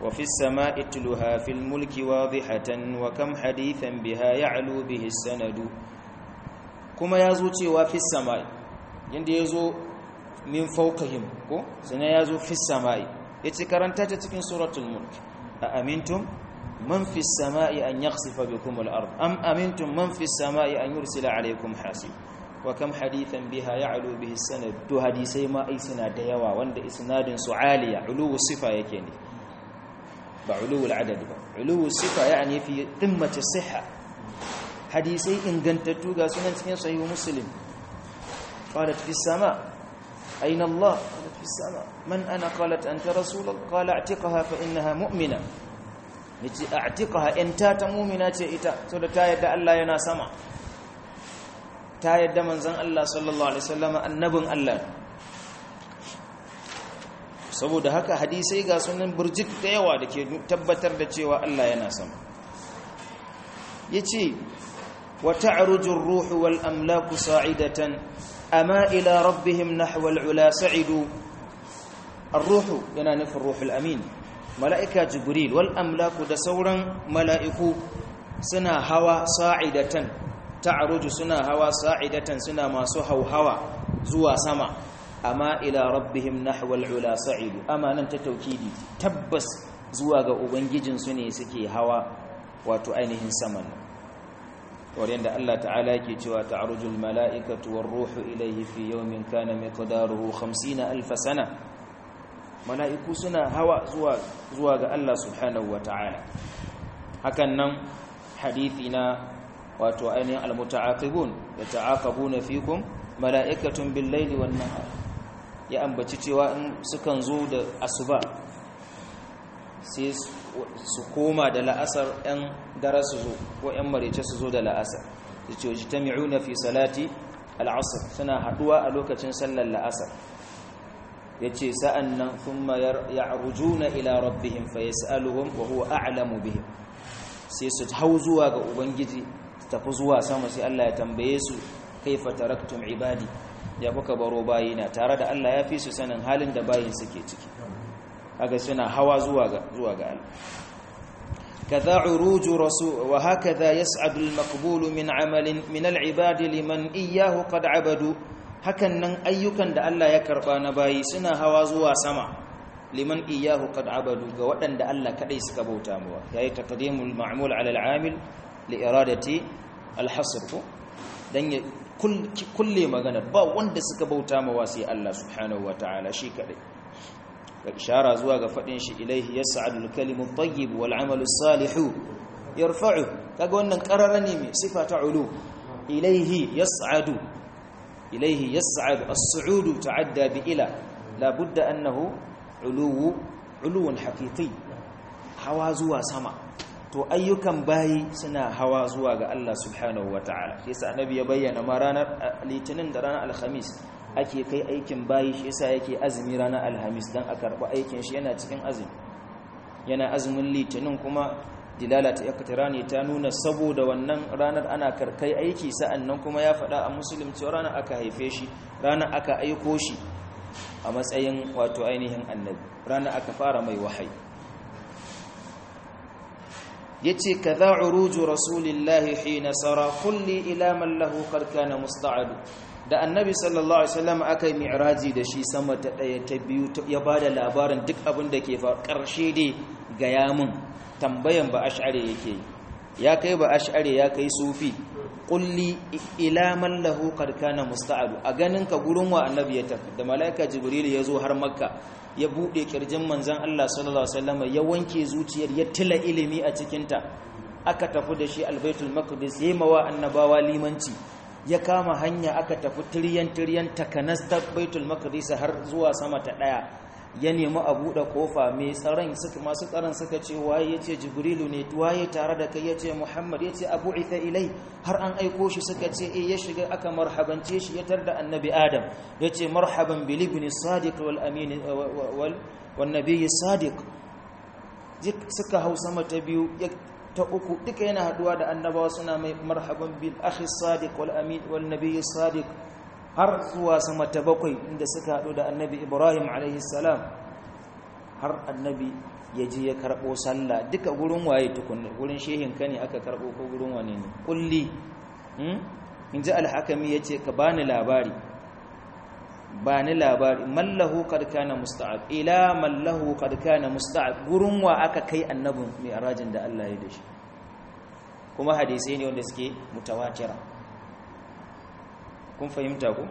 وفي السماء اتلها في الملك واضحة وكم حديثا بها يعلو به السند كما يزوتي وفي السماء يندي يزو من فوقهم كو سنة يزو في السماء يتكرنتا تتكين سورة الملك أأمنتم من في السماء أن يخسف بكم الأرض أم أمنتم من في السماء أن يرسل عليكم حاسب وكم حديثا بها يعلو به السند تو حديثي ما أي سنة ديوا وند إسناد سعالية علو الصفة يكيني بعلو العدد علو الصفة يعني في قمة الصحة حديثي إن قنتتو سنة صحيح مسلم قالت في السماء أين الله قالت في السماء من أنا قالت أنت رسول الله قال اعتقها فإنها مؤمنة yace a'tiqaha in ta ta mu'mina ce ita saboda ta yadda Allah yana sama ta yadda manzon Allah sallallahu alaihi wasallam annabin Allah saboda haka hadisai ga sunan burjik da yawa da ke tabbatar da cewa Allah yana sama yace wa ta'ruju ar-ruhu wal amlaku sa'idatan ama ila rabbihim nahwa al-ula sa'idu ar-ruhu yana nufin ruhul amin mala'ika jibril wal amlaku da sauran mala'iku suna hawa sa'idatan ta'aruju suna hawa sa'idatan suna masu hauhawa zuwa sama amma ila rabbihim nahwal ula sa'idu amma nan ta taukidi tabbas zuwa ga ubangijinsu ne suke hawa wato ainihin saman wurin da Allah ta'ala yake cewa ta'arujul mala'ikatu war ruhu ilayhi fi yawmin kana miqdaruhu 50 alf sana mala'iku suna hawa zuwa ga Allah subhanahu wa ta'ala hakan nan hadithi na wato ainihin almuta'aqibun da ta'aqabuna fikum mala'ikatun bil laili wan nahar ya ambaci cewa in sukan zo da asuba sai su koma da la'asar ɗan dare su zo ko ɗan marece su zo da la'asar da ce wajtami'una fi salati al'asr suna haduwa a lokacin sallar la'asar ya ce sa'an nan kuma ya rujuna ila rabbihim fa yas'aluhum wa huwa a'lamu bihim sai su hau zuwa ga ubangiji tafi zuwa sama sai Allah ya tambaye su kaifa taraktum ibadi ya kuka baro bayina tare da Allah ya fi su sanin halin da bayin suke ciki kaga suna hawa zuwa ga zuwa ga Allah kaza uruju rasul wa hakaza yas'adu al-maqbulu min 'amalin min al-ibadi liman iyyahu qad 'abadu hakan nan ayyukan da Allah ya karba na bayi suna hawa zuwa sama liman iyahu qad abadu ga waɗanda Allah kadai suka bauta mawa yayi taqdimul ma'mul 'ala al-'amil li iradati al-hasr ko dan ya kulle magana ba wanda suka bauta mawa sai Allah subhanahu wata'ala shi kadai ga ishara zuwa ga fadin shi ilaihi yas'adu al-kalimu at-tayyib wal 'amalu as-salihu yarfa'u kaga wannan qarara ne mai sifa ta ulu ilaihi yas'adu إليه يسعد الصعود تعدى بإلى لا بد أنه علو علو حقيقي hawa zuwa sama to ayyukan bayi suna hawa zuwa ga Allah subhanahu wataala shi yasa annabi ya bayyana ma ranar litinin da ranar alhamis ake kai aikin bayi shi yasa yake azumi ranar alhamis dan a karba aikin shi yana cikin azumi yana azumin litinin kuma dilala ta iktirani ta nuna saboda wannan ranar ana karkai aiki sa'annan kuma ya faɗa a musulun cewa ranar aka haife shi ranar aka aiko shi a matsayin wato ainihin annabi ranar aka fara mai wahayi yace kaza uruju rasulillahi hina sara kulli ila man lahu qad kana musta'ad da annabi sallallahu alaihi wasallam akai mi'raji da shi sama ta daya ta biyu ya bada labarin duk abin da ke fa karshe dai ga yamin tambayan ba ash'ari yake ya kai ba ash'ari ya kai sufi kulli ila man lahu qad kana musta'adu a ganin ka gurin wa annabi ya tafi da malaika jibril ya zo har makka ya bude kirjin manzon Allah sallallahu alaihi wasallam ya wanke zuciyar ya tila ilimi a cikin ta aka tafi da shi albaitul maqdis yayi mawa annabawa limanci ya kama hanya aka tafi tiryan tiryan takanas ta baitul maqdis har zuwa sama ta daya ya nemi a buɗe kofa mai tsaron suka masu tsaron suka ce waye yace jibrilu ne waye tare da kai yace muhammad yace abu ita ilai har an aiko shi suka ce eh ya shiga aka marhabance shi ya tarda annabi adam yace marhaban bil ibn sadiq wal amin wal wan nabiy sadiq suka hau sama ta biyu ta uku duka yana haduwa da annabawa suna mai marhaban bil akhi sadiq wal amin wal nabiy sadiq har zuwa sama ta bakwai inda suka haɗu da annabi ibrahim alaihissalam har annabi ya je ya karɓo sallah duka gurin waye tukunna gurin shehin ka ne aka karɓo ko gurin wane ne kulli in ji alhakami ya ce ka bani labari bani labari mallahu kad kana musta'ab ila mallahu kad kana musta'ab gurin wa aka kai annabin mai arajin da Allah ya dashi kuma hadisai ne wanda suke mutawatira kun fahimta ku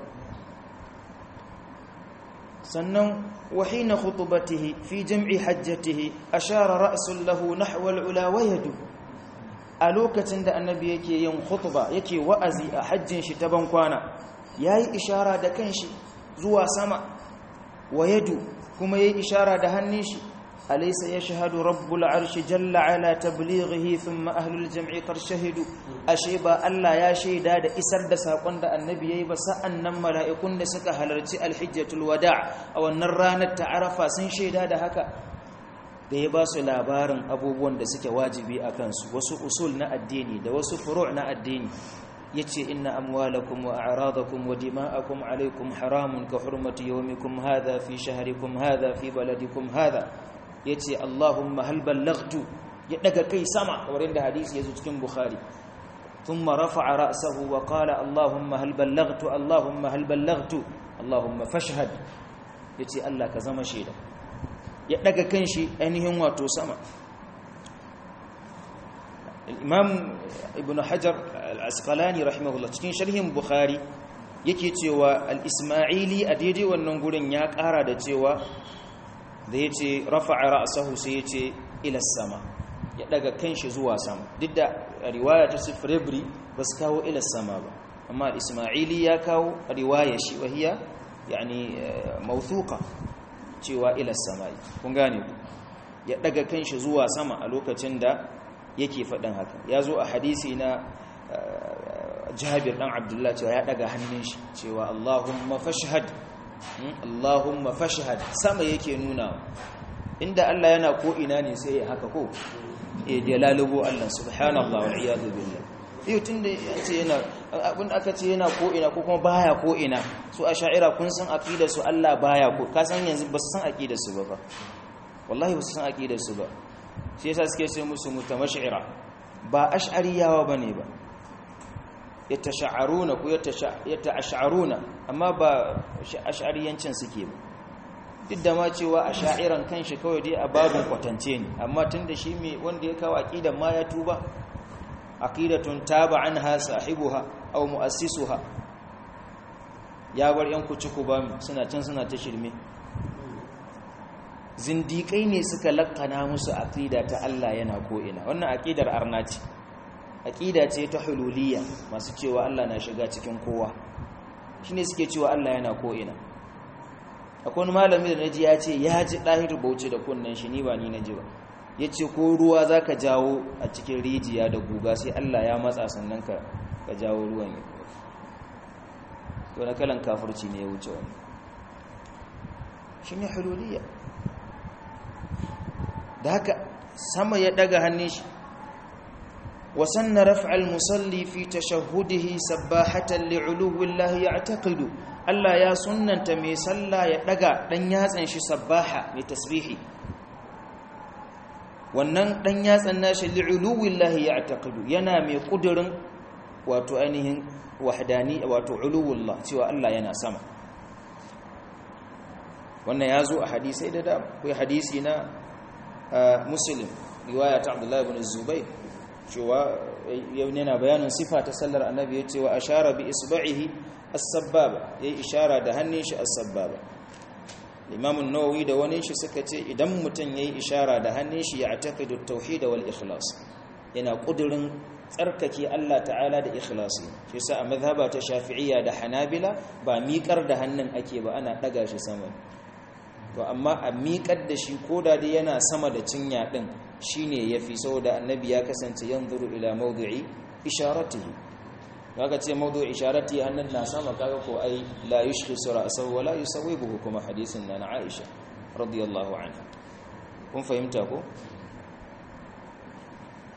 sannan wahina khutubatihi fi jam'i hajjatihi ashara ra'sun lahu nahwa al-ula wa yadu a lokacin da annabi yake yin khutba yake wa'azi a hajjin shi ta bankwana yayi ishara da kanshi zuwa sama wa yadu kuma yayi ishara da hannun shi alaysa yashhadu rabbul arshi jalla ala tablighihi thumma ahlul jam'i qad shahidu ashe ba Allah ya shaida da isar da sakon da annabi yayi ba sa'annan mala'ikun da suka halarci alhijjatul wada' a wannan ranar ta arafa sun shaida da haka da ya ba su labarin abubuwan da suke wajibi a kansu wasu usul na addini da wasu furu' na addini yace inna amwalakum wa a'radakum wa dima'akum alaykum haramun ka hurmati yawmikum hadha fi shahrikum hadha fi baladikum hadha yace allahumma hal ballaghtu ya daga kai sama wurin da hadisi yazo cikin bukhari thumma rafa'a ra'sahu wa qala allahumma hal ballaghtu allahumma hal ballaghtu allahumma fashhad yace allah ka zama shaida ya daga kanshi ainihin wato sama imam ibn hajar al-asqalani rahimahullah cikin sharhin bukhari yake cewa al-isma'ili a daidai wannan gurin ya kara da cewa da yace rafa'a ra'sahu sai yace ila sama ya daga kanshi zuwa sama duk da riwaya ta sifrebri ba su kawo ila sama ba amma al-isma'ili ya kawo riwaya shi wahiya yani mawthuqa cewa ila samai kun gane ku ya daga kanshi zuwa sama a lokacin da yake faɗin haka ya zo a hadisi na jabir ɗan abdullahi cewa ya ɗaga hannun shi cewa allahumma fashhad allahumma fashhad sama yake nuna inda allah yana ko ina ne sai ya haka ko e da lalubo allah subhanallah wal iyadu billah yau tun da ya ce yana abin aka ce yana ko ina ko kuma baya ko ina su a sha'ira kun san aqidar su allah baya ko ka san yanzu ba su san aqidar su ba fa wallahi ba su san aqidar su ba shi yasa suke ce musu mutamashira ba ash'ariyawa bane ba yatasha'aruna ko yata'ash'aruna amma ba ash'ariyancin suke ba duk da ma cewa ash'airan kanshi kawai dai a babun kwatance ne amma tunda shi me wanda ya kawo aqidan ma ya tuba aqidatun taba anha sahibuha aw muassisuha ya bar yan kuci ba suna can suna ta shirme zindiƙai ne suka lakana musu aƙida ta Allah yana ko'ina wannan aƙidar arna ce aƙida ce ta hululiyya masu cewa Allah na shiga cikin kowa shi ne suke cewa Allah yana ko'ina akwai wani malami da naji ya ce ya ji ɗahiru bauchi da kunnen shi ni ba ni na ji ba ya ce ko ruwa za ka jawo a cikin rijiya da guga sai Allah ya matsa sannan ka jawo ruwan ya wani kalan kafurci ne ya wuce wani shi ne hululiyya da haka sama ya daga hannun shi wasanna raf'al musalli fi tashahhudihi sabbahatan li'uluwillahi ya'taqidu Allah ya sunnanta mai sallah ya daga dan yatsan shi sabbaha mai tasbihi wannan dan yatsan nashi li'uluwillahi ya'taqidu yana mai kudirin wato ainihin wahdani wato uluwullah cewa Allah yana sama wannan ya zo a hadisai da da kai hadisi na muslim riwaya ta abdullahi ibn zubair cewa yana bayanin sifa ta sallar annabi ya cewa ashara bi isba'ihi as-sabbaba yayi ishara da hannun shi as-sabbaba imam an-nawawi da wani shi suka ce idan mutum yayi ishara da hannun shi ya ataqidu at-tauhid wal ikhlas yana kudurin tsarkake Allah ta'ala da ikhlasi shi yasa a mazhaba ta shafi'iyya da hanabila ba miƙar da hannun ake ba ana daga shi sama to amma a miƙar da shi ko da dai yana sama da cinya ɗin shi ne ya fi saboda annabi ya kasance yan zuru ila maudu'i isharatihi kaga ce maudu'i isharatihi hannun na sama kaga ko ai la yushki sura asaw wa la yusawibuhu kuma hadisin na Aisha radiyallahu anha kun fahimta ko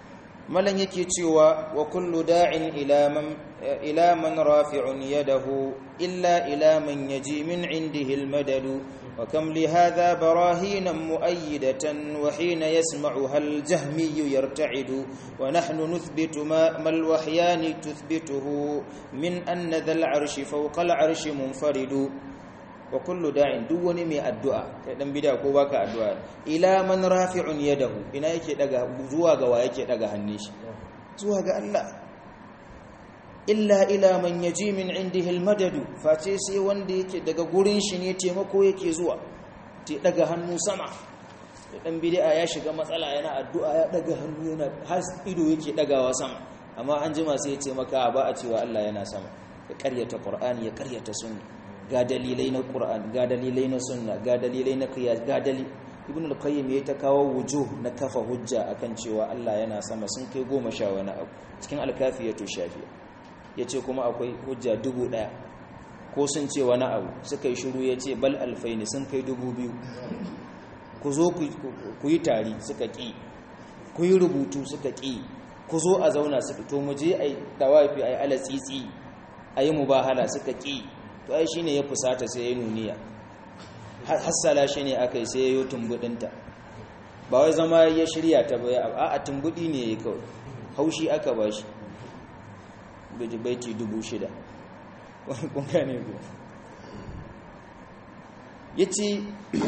malan yake cewa wa kullu da'in ila man ila man rafi'un yadahu illa ila man yaji min indihi almadadu wa kam li hadha barahin muayyidatan wa hina yasma'uha aljahmi yarta'idu wa nahnu nuthbitu ma alwahyan tuthbituhu min anna dhal 'arshi fawqa al-'arshi munfaridu wa kullu da'in duk wani mai addu'a kai dan bid'a ko baka addu'a ila man rafi'un yadahu ina yake daga zuwa ga wa yake daga hannun shi zuwa ga Allah illa ila man yaji min indihi almadadu face sai wanda yake daga gurin shi ne taimako yake zuwa te daga hannu sama dan bid'a ya shiga matsala yana addu'a ya daga hannu yana har ido yake dagawa sama amma an jima sai ya ce maka ba a cewa Allah yana sama ya karyata qur'ani ya karyata sunna ga dalilai na Qur'an ga dalilai na sunna ga dalilai na qiyas ga dalil ibn al-qayyim ya ta kawo wujuh na kafa hujja akan cewa Allah yana sama sun kai goma sha wani abu cikin al-kafiyatu shafiya yace kuma akwai hujja dubu daya ko sun ce wani abu suka yi shiru yace bal alfaini sun kai dubu biyu ku zo ku yi tari suka ki ku yi rubutu suka ki ku zo a zauna su fito mu je ai tawafi ai alatsitsi ayi mubahala suka ki to ai shine ya fusata sai ya nuniya hassala shi ne aka yi sai ya yi tumbudinta ba wai zama ya shirya ta bai a a tumbudi ne ya kawai haushi aka ba shi baiti dubu shida kun gane ku ya ce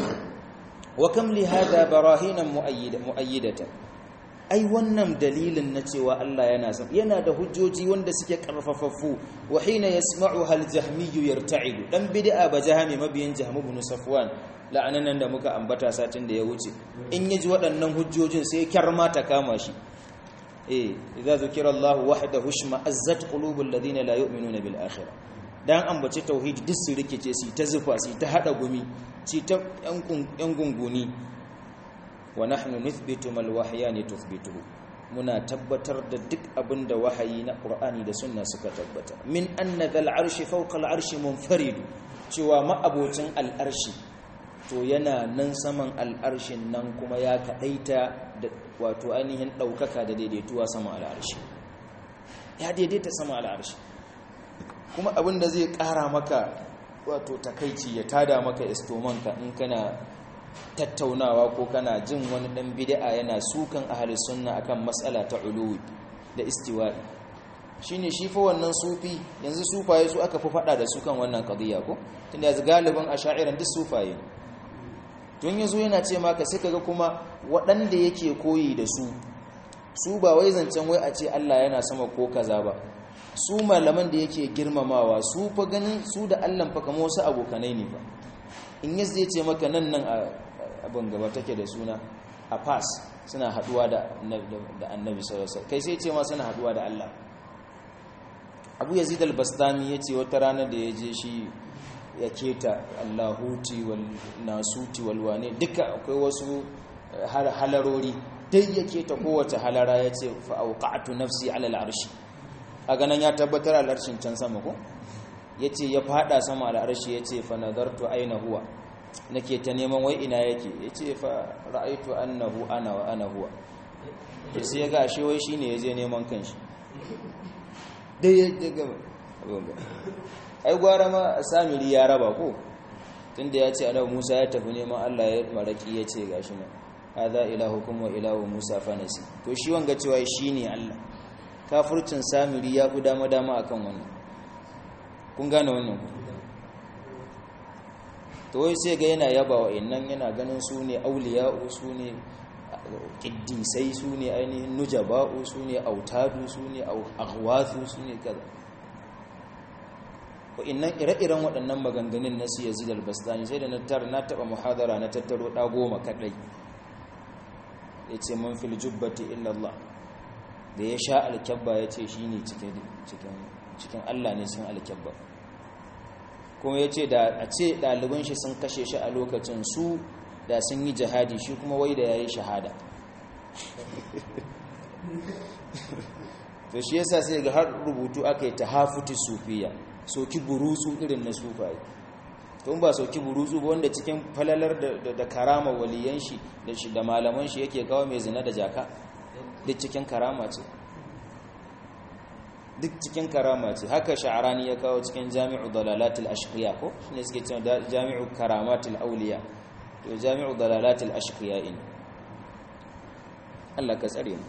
wa kam li hada barahinan mu'ayyidatan ai wannan dalilin na cewa Allah yana son yana da hujjoji wanda suke karfafaffu wa hina yasma'u hal jahmiyyu yarta'idu dan bid'a ba jahmi mabiyin jahm ibn safwan la'anan da muka ambata satin da ya wuce in yaji waɗannan hujjojin sai kyarma ta kama shi eh idza zukira Allah wahdahu shma azzat qulubul ladina la yu'minuna bil akhirah dan ambaci tauhid duk su rikice su ta zufa su ta hada gumi ci ta yan gunguni wa nahnu nuthbitu mal wahyani tuthbituhu muna tabbatar da duk abinda wahayi na qur'ani da sunna suka tabbata min anna dhal arshi fawqa al arshi munfarid cewa ma'abocin al arshi to yana nan saman al arshin nan kuma ya kadaita da wato ainihin daukaka da daidaituwa sama al arshi ya daidaita sama al arshi kuma abinda zai kara maka wato takaici ya tada maka istomanka in kana tattaunawa ko kana jin wani dan bid'a yana sukan ahli sunna akan matsala ta uluwi da istiwa'i shine shi fa wannan sufi yanzu sufaye su aka fi fada da su kan wannan qadiya ko tunda yanzu galibin asha'ira duk sufaye tun yazo yana ce maka sai kaga kuma waɗanda yake koyi da su su ba wai zancen wai a ce Allah yana sama ko kaza ba su malaman da yake girmamawa su fa ganin su da Allah fa kamar wasu abokanai ne fa in yas zai ce maka nan nan abin gaba take da suna a pass suna haduwa da annabi sallallahu kai sai ce ma suna haduwa da Allah abu yazid al-bastami yace wata rana da ya je shi ya keta allahuti wal nasuti wal wane duka akwai wasu halarori dai ya keta kowace halara yace fa auqa'tu nafsi ala al-arshi a ganan ya tabbatar al-arshin can sama ko ya ce ya fada sama al'arshi ya ce fa nazartu aina huwa nake ta neman wai ina yake ya ce fa ra'aitu annahu ana wa ana huwa to sai ya ga shi wai shine ya je neman kanshi dai ya daga ai gwara ma samiri ya raba ko tunda ya ce annabi Musa ya tafi neman Allah ya maraki ya ce gashi nan hadha ilahukum wa ilahu Musa fanasi to shi wanga cewa shine Allah kafircin samiri ya fi dama dama akan wannan kun gane wannan to wai sai ga yana yaba wa innan yana ganin su ne auliya'u su ne kiddisai su ne ainihin nujaba'u su ne autadu su ne aghwathu su ne kaza innan ire-iren waɗannan maganganun na su yazid al-bastani sai da na tar na taba muhadara na tattaro ɗa goma kaɗai ya ce man fil jubbati illa Allah da ya sha alkyabba ya ce shi ne cikin Allah ne sun alkyabba kuma ya ce da a ce ɗaliban shi sun kashe shi a lokacin su da sun yi jihadi shi kuma wai da ya yi shahada to shi yasa sai ga har rubutu aka yi ta hafuti sufiya soki burutsu irin na sufaye tun ba sauki burutsu ba wanda cikin falalar da karama waliyan shi da malaman shi yake kawo mai zina da jaka duk cikin karama ce duk cikin karama ce haka sha'arani ya kawo cikin jami'u dalalatul ashqiya ko shine suke cewa jami'u karamatul auliya to jami'u dalalatul ashqiya in Allah ka tsare mu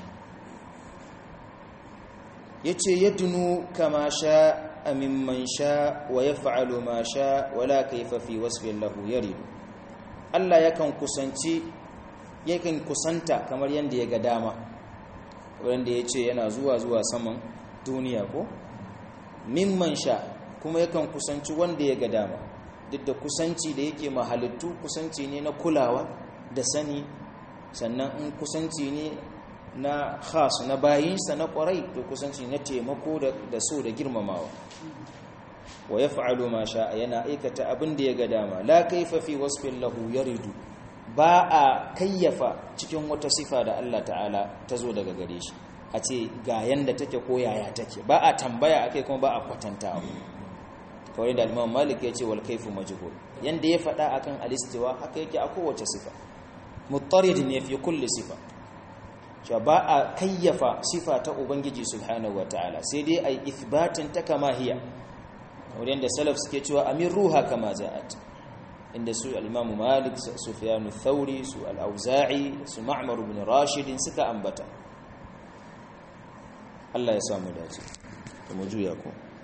yace yadnu kama sha mimman sha wa yaf'alu ma sha wala kayfa fi wasfin lahu yarid Allah yakan kusanci yakan kusanta kamar yanda ya ga dama wanda yace yana zuwa zuwa saman duniya ko mimman sha kuma yakan kusanci wanda ya ga dama duk da kusanci da yake mahalittu kusanci ne na kulawa da sani sannan in kusanci ne na khas na bayinsa na kwarai to kusanci na taimako da so da girmamawa wa yaf'alu ma sha'a yana aikata abin da ya ga dama la kaifa fi wasfin lahu yaridu ba a kayyafa cikin wata sifa da Allah ta'ala ta zo daga gare shi a ce ga yanda take ko yaya take ba a tambaya akai kuma ba a kwatantawa kawai da Imam Malik ya ce wal kaifu majhul yanda ya faɗa akan alistiwa haka yake a kowace sifa muttarid ne fi kulli sifa cewa ba a kayyafa sifa ta ubangiji subhanahu wataala sai dai ai ithbatin ta kama hiya wurin da salaf suke cewa amir ruha kama ja'at inda su al-imamu malik sufyan thauri su al-auza'i su ma'mar ibn rashid suka ambata Allah ya samu dace mu juya ko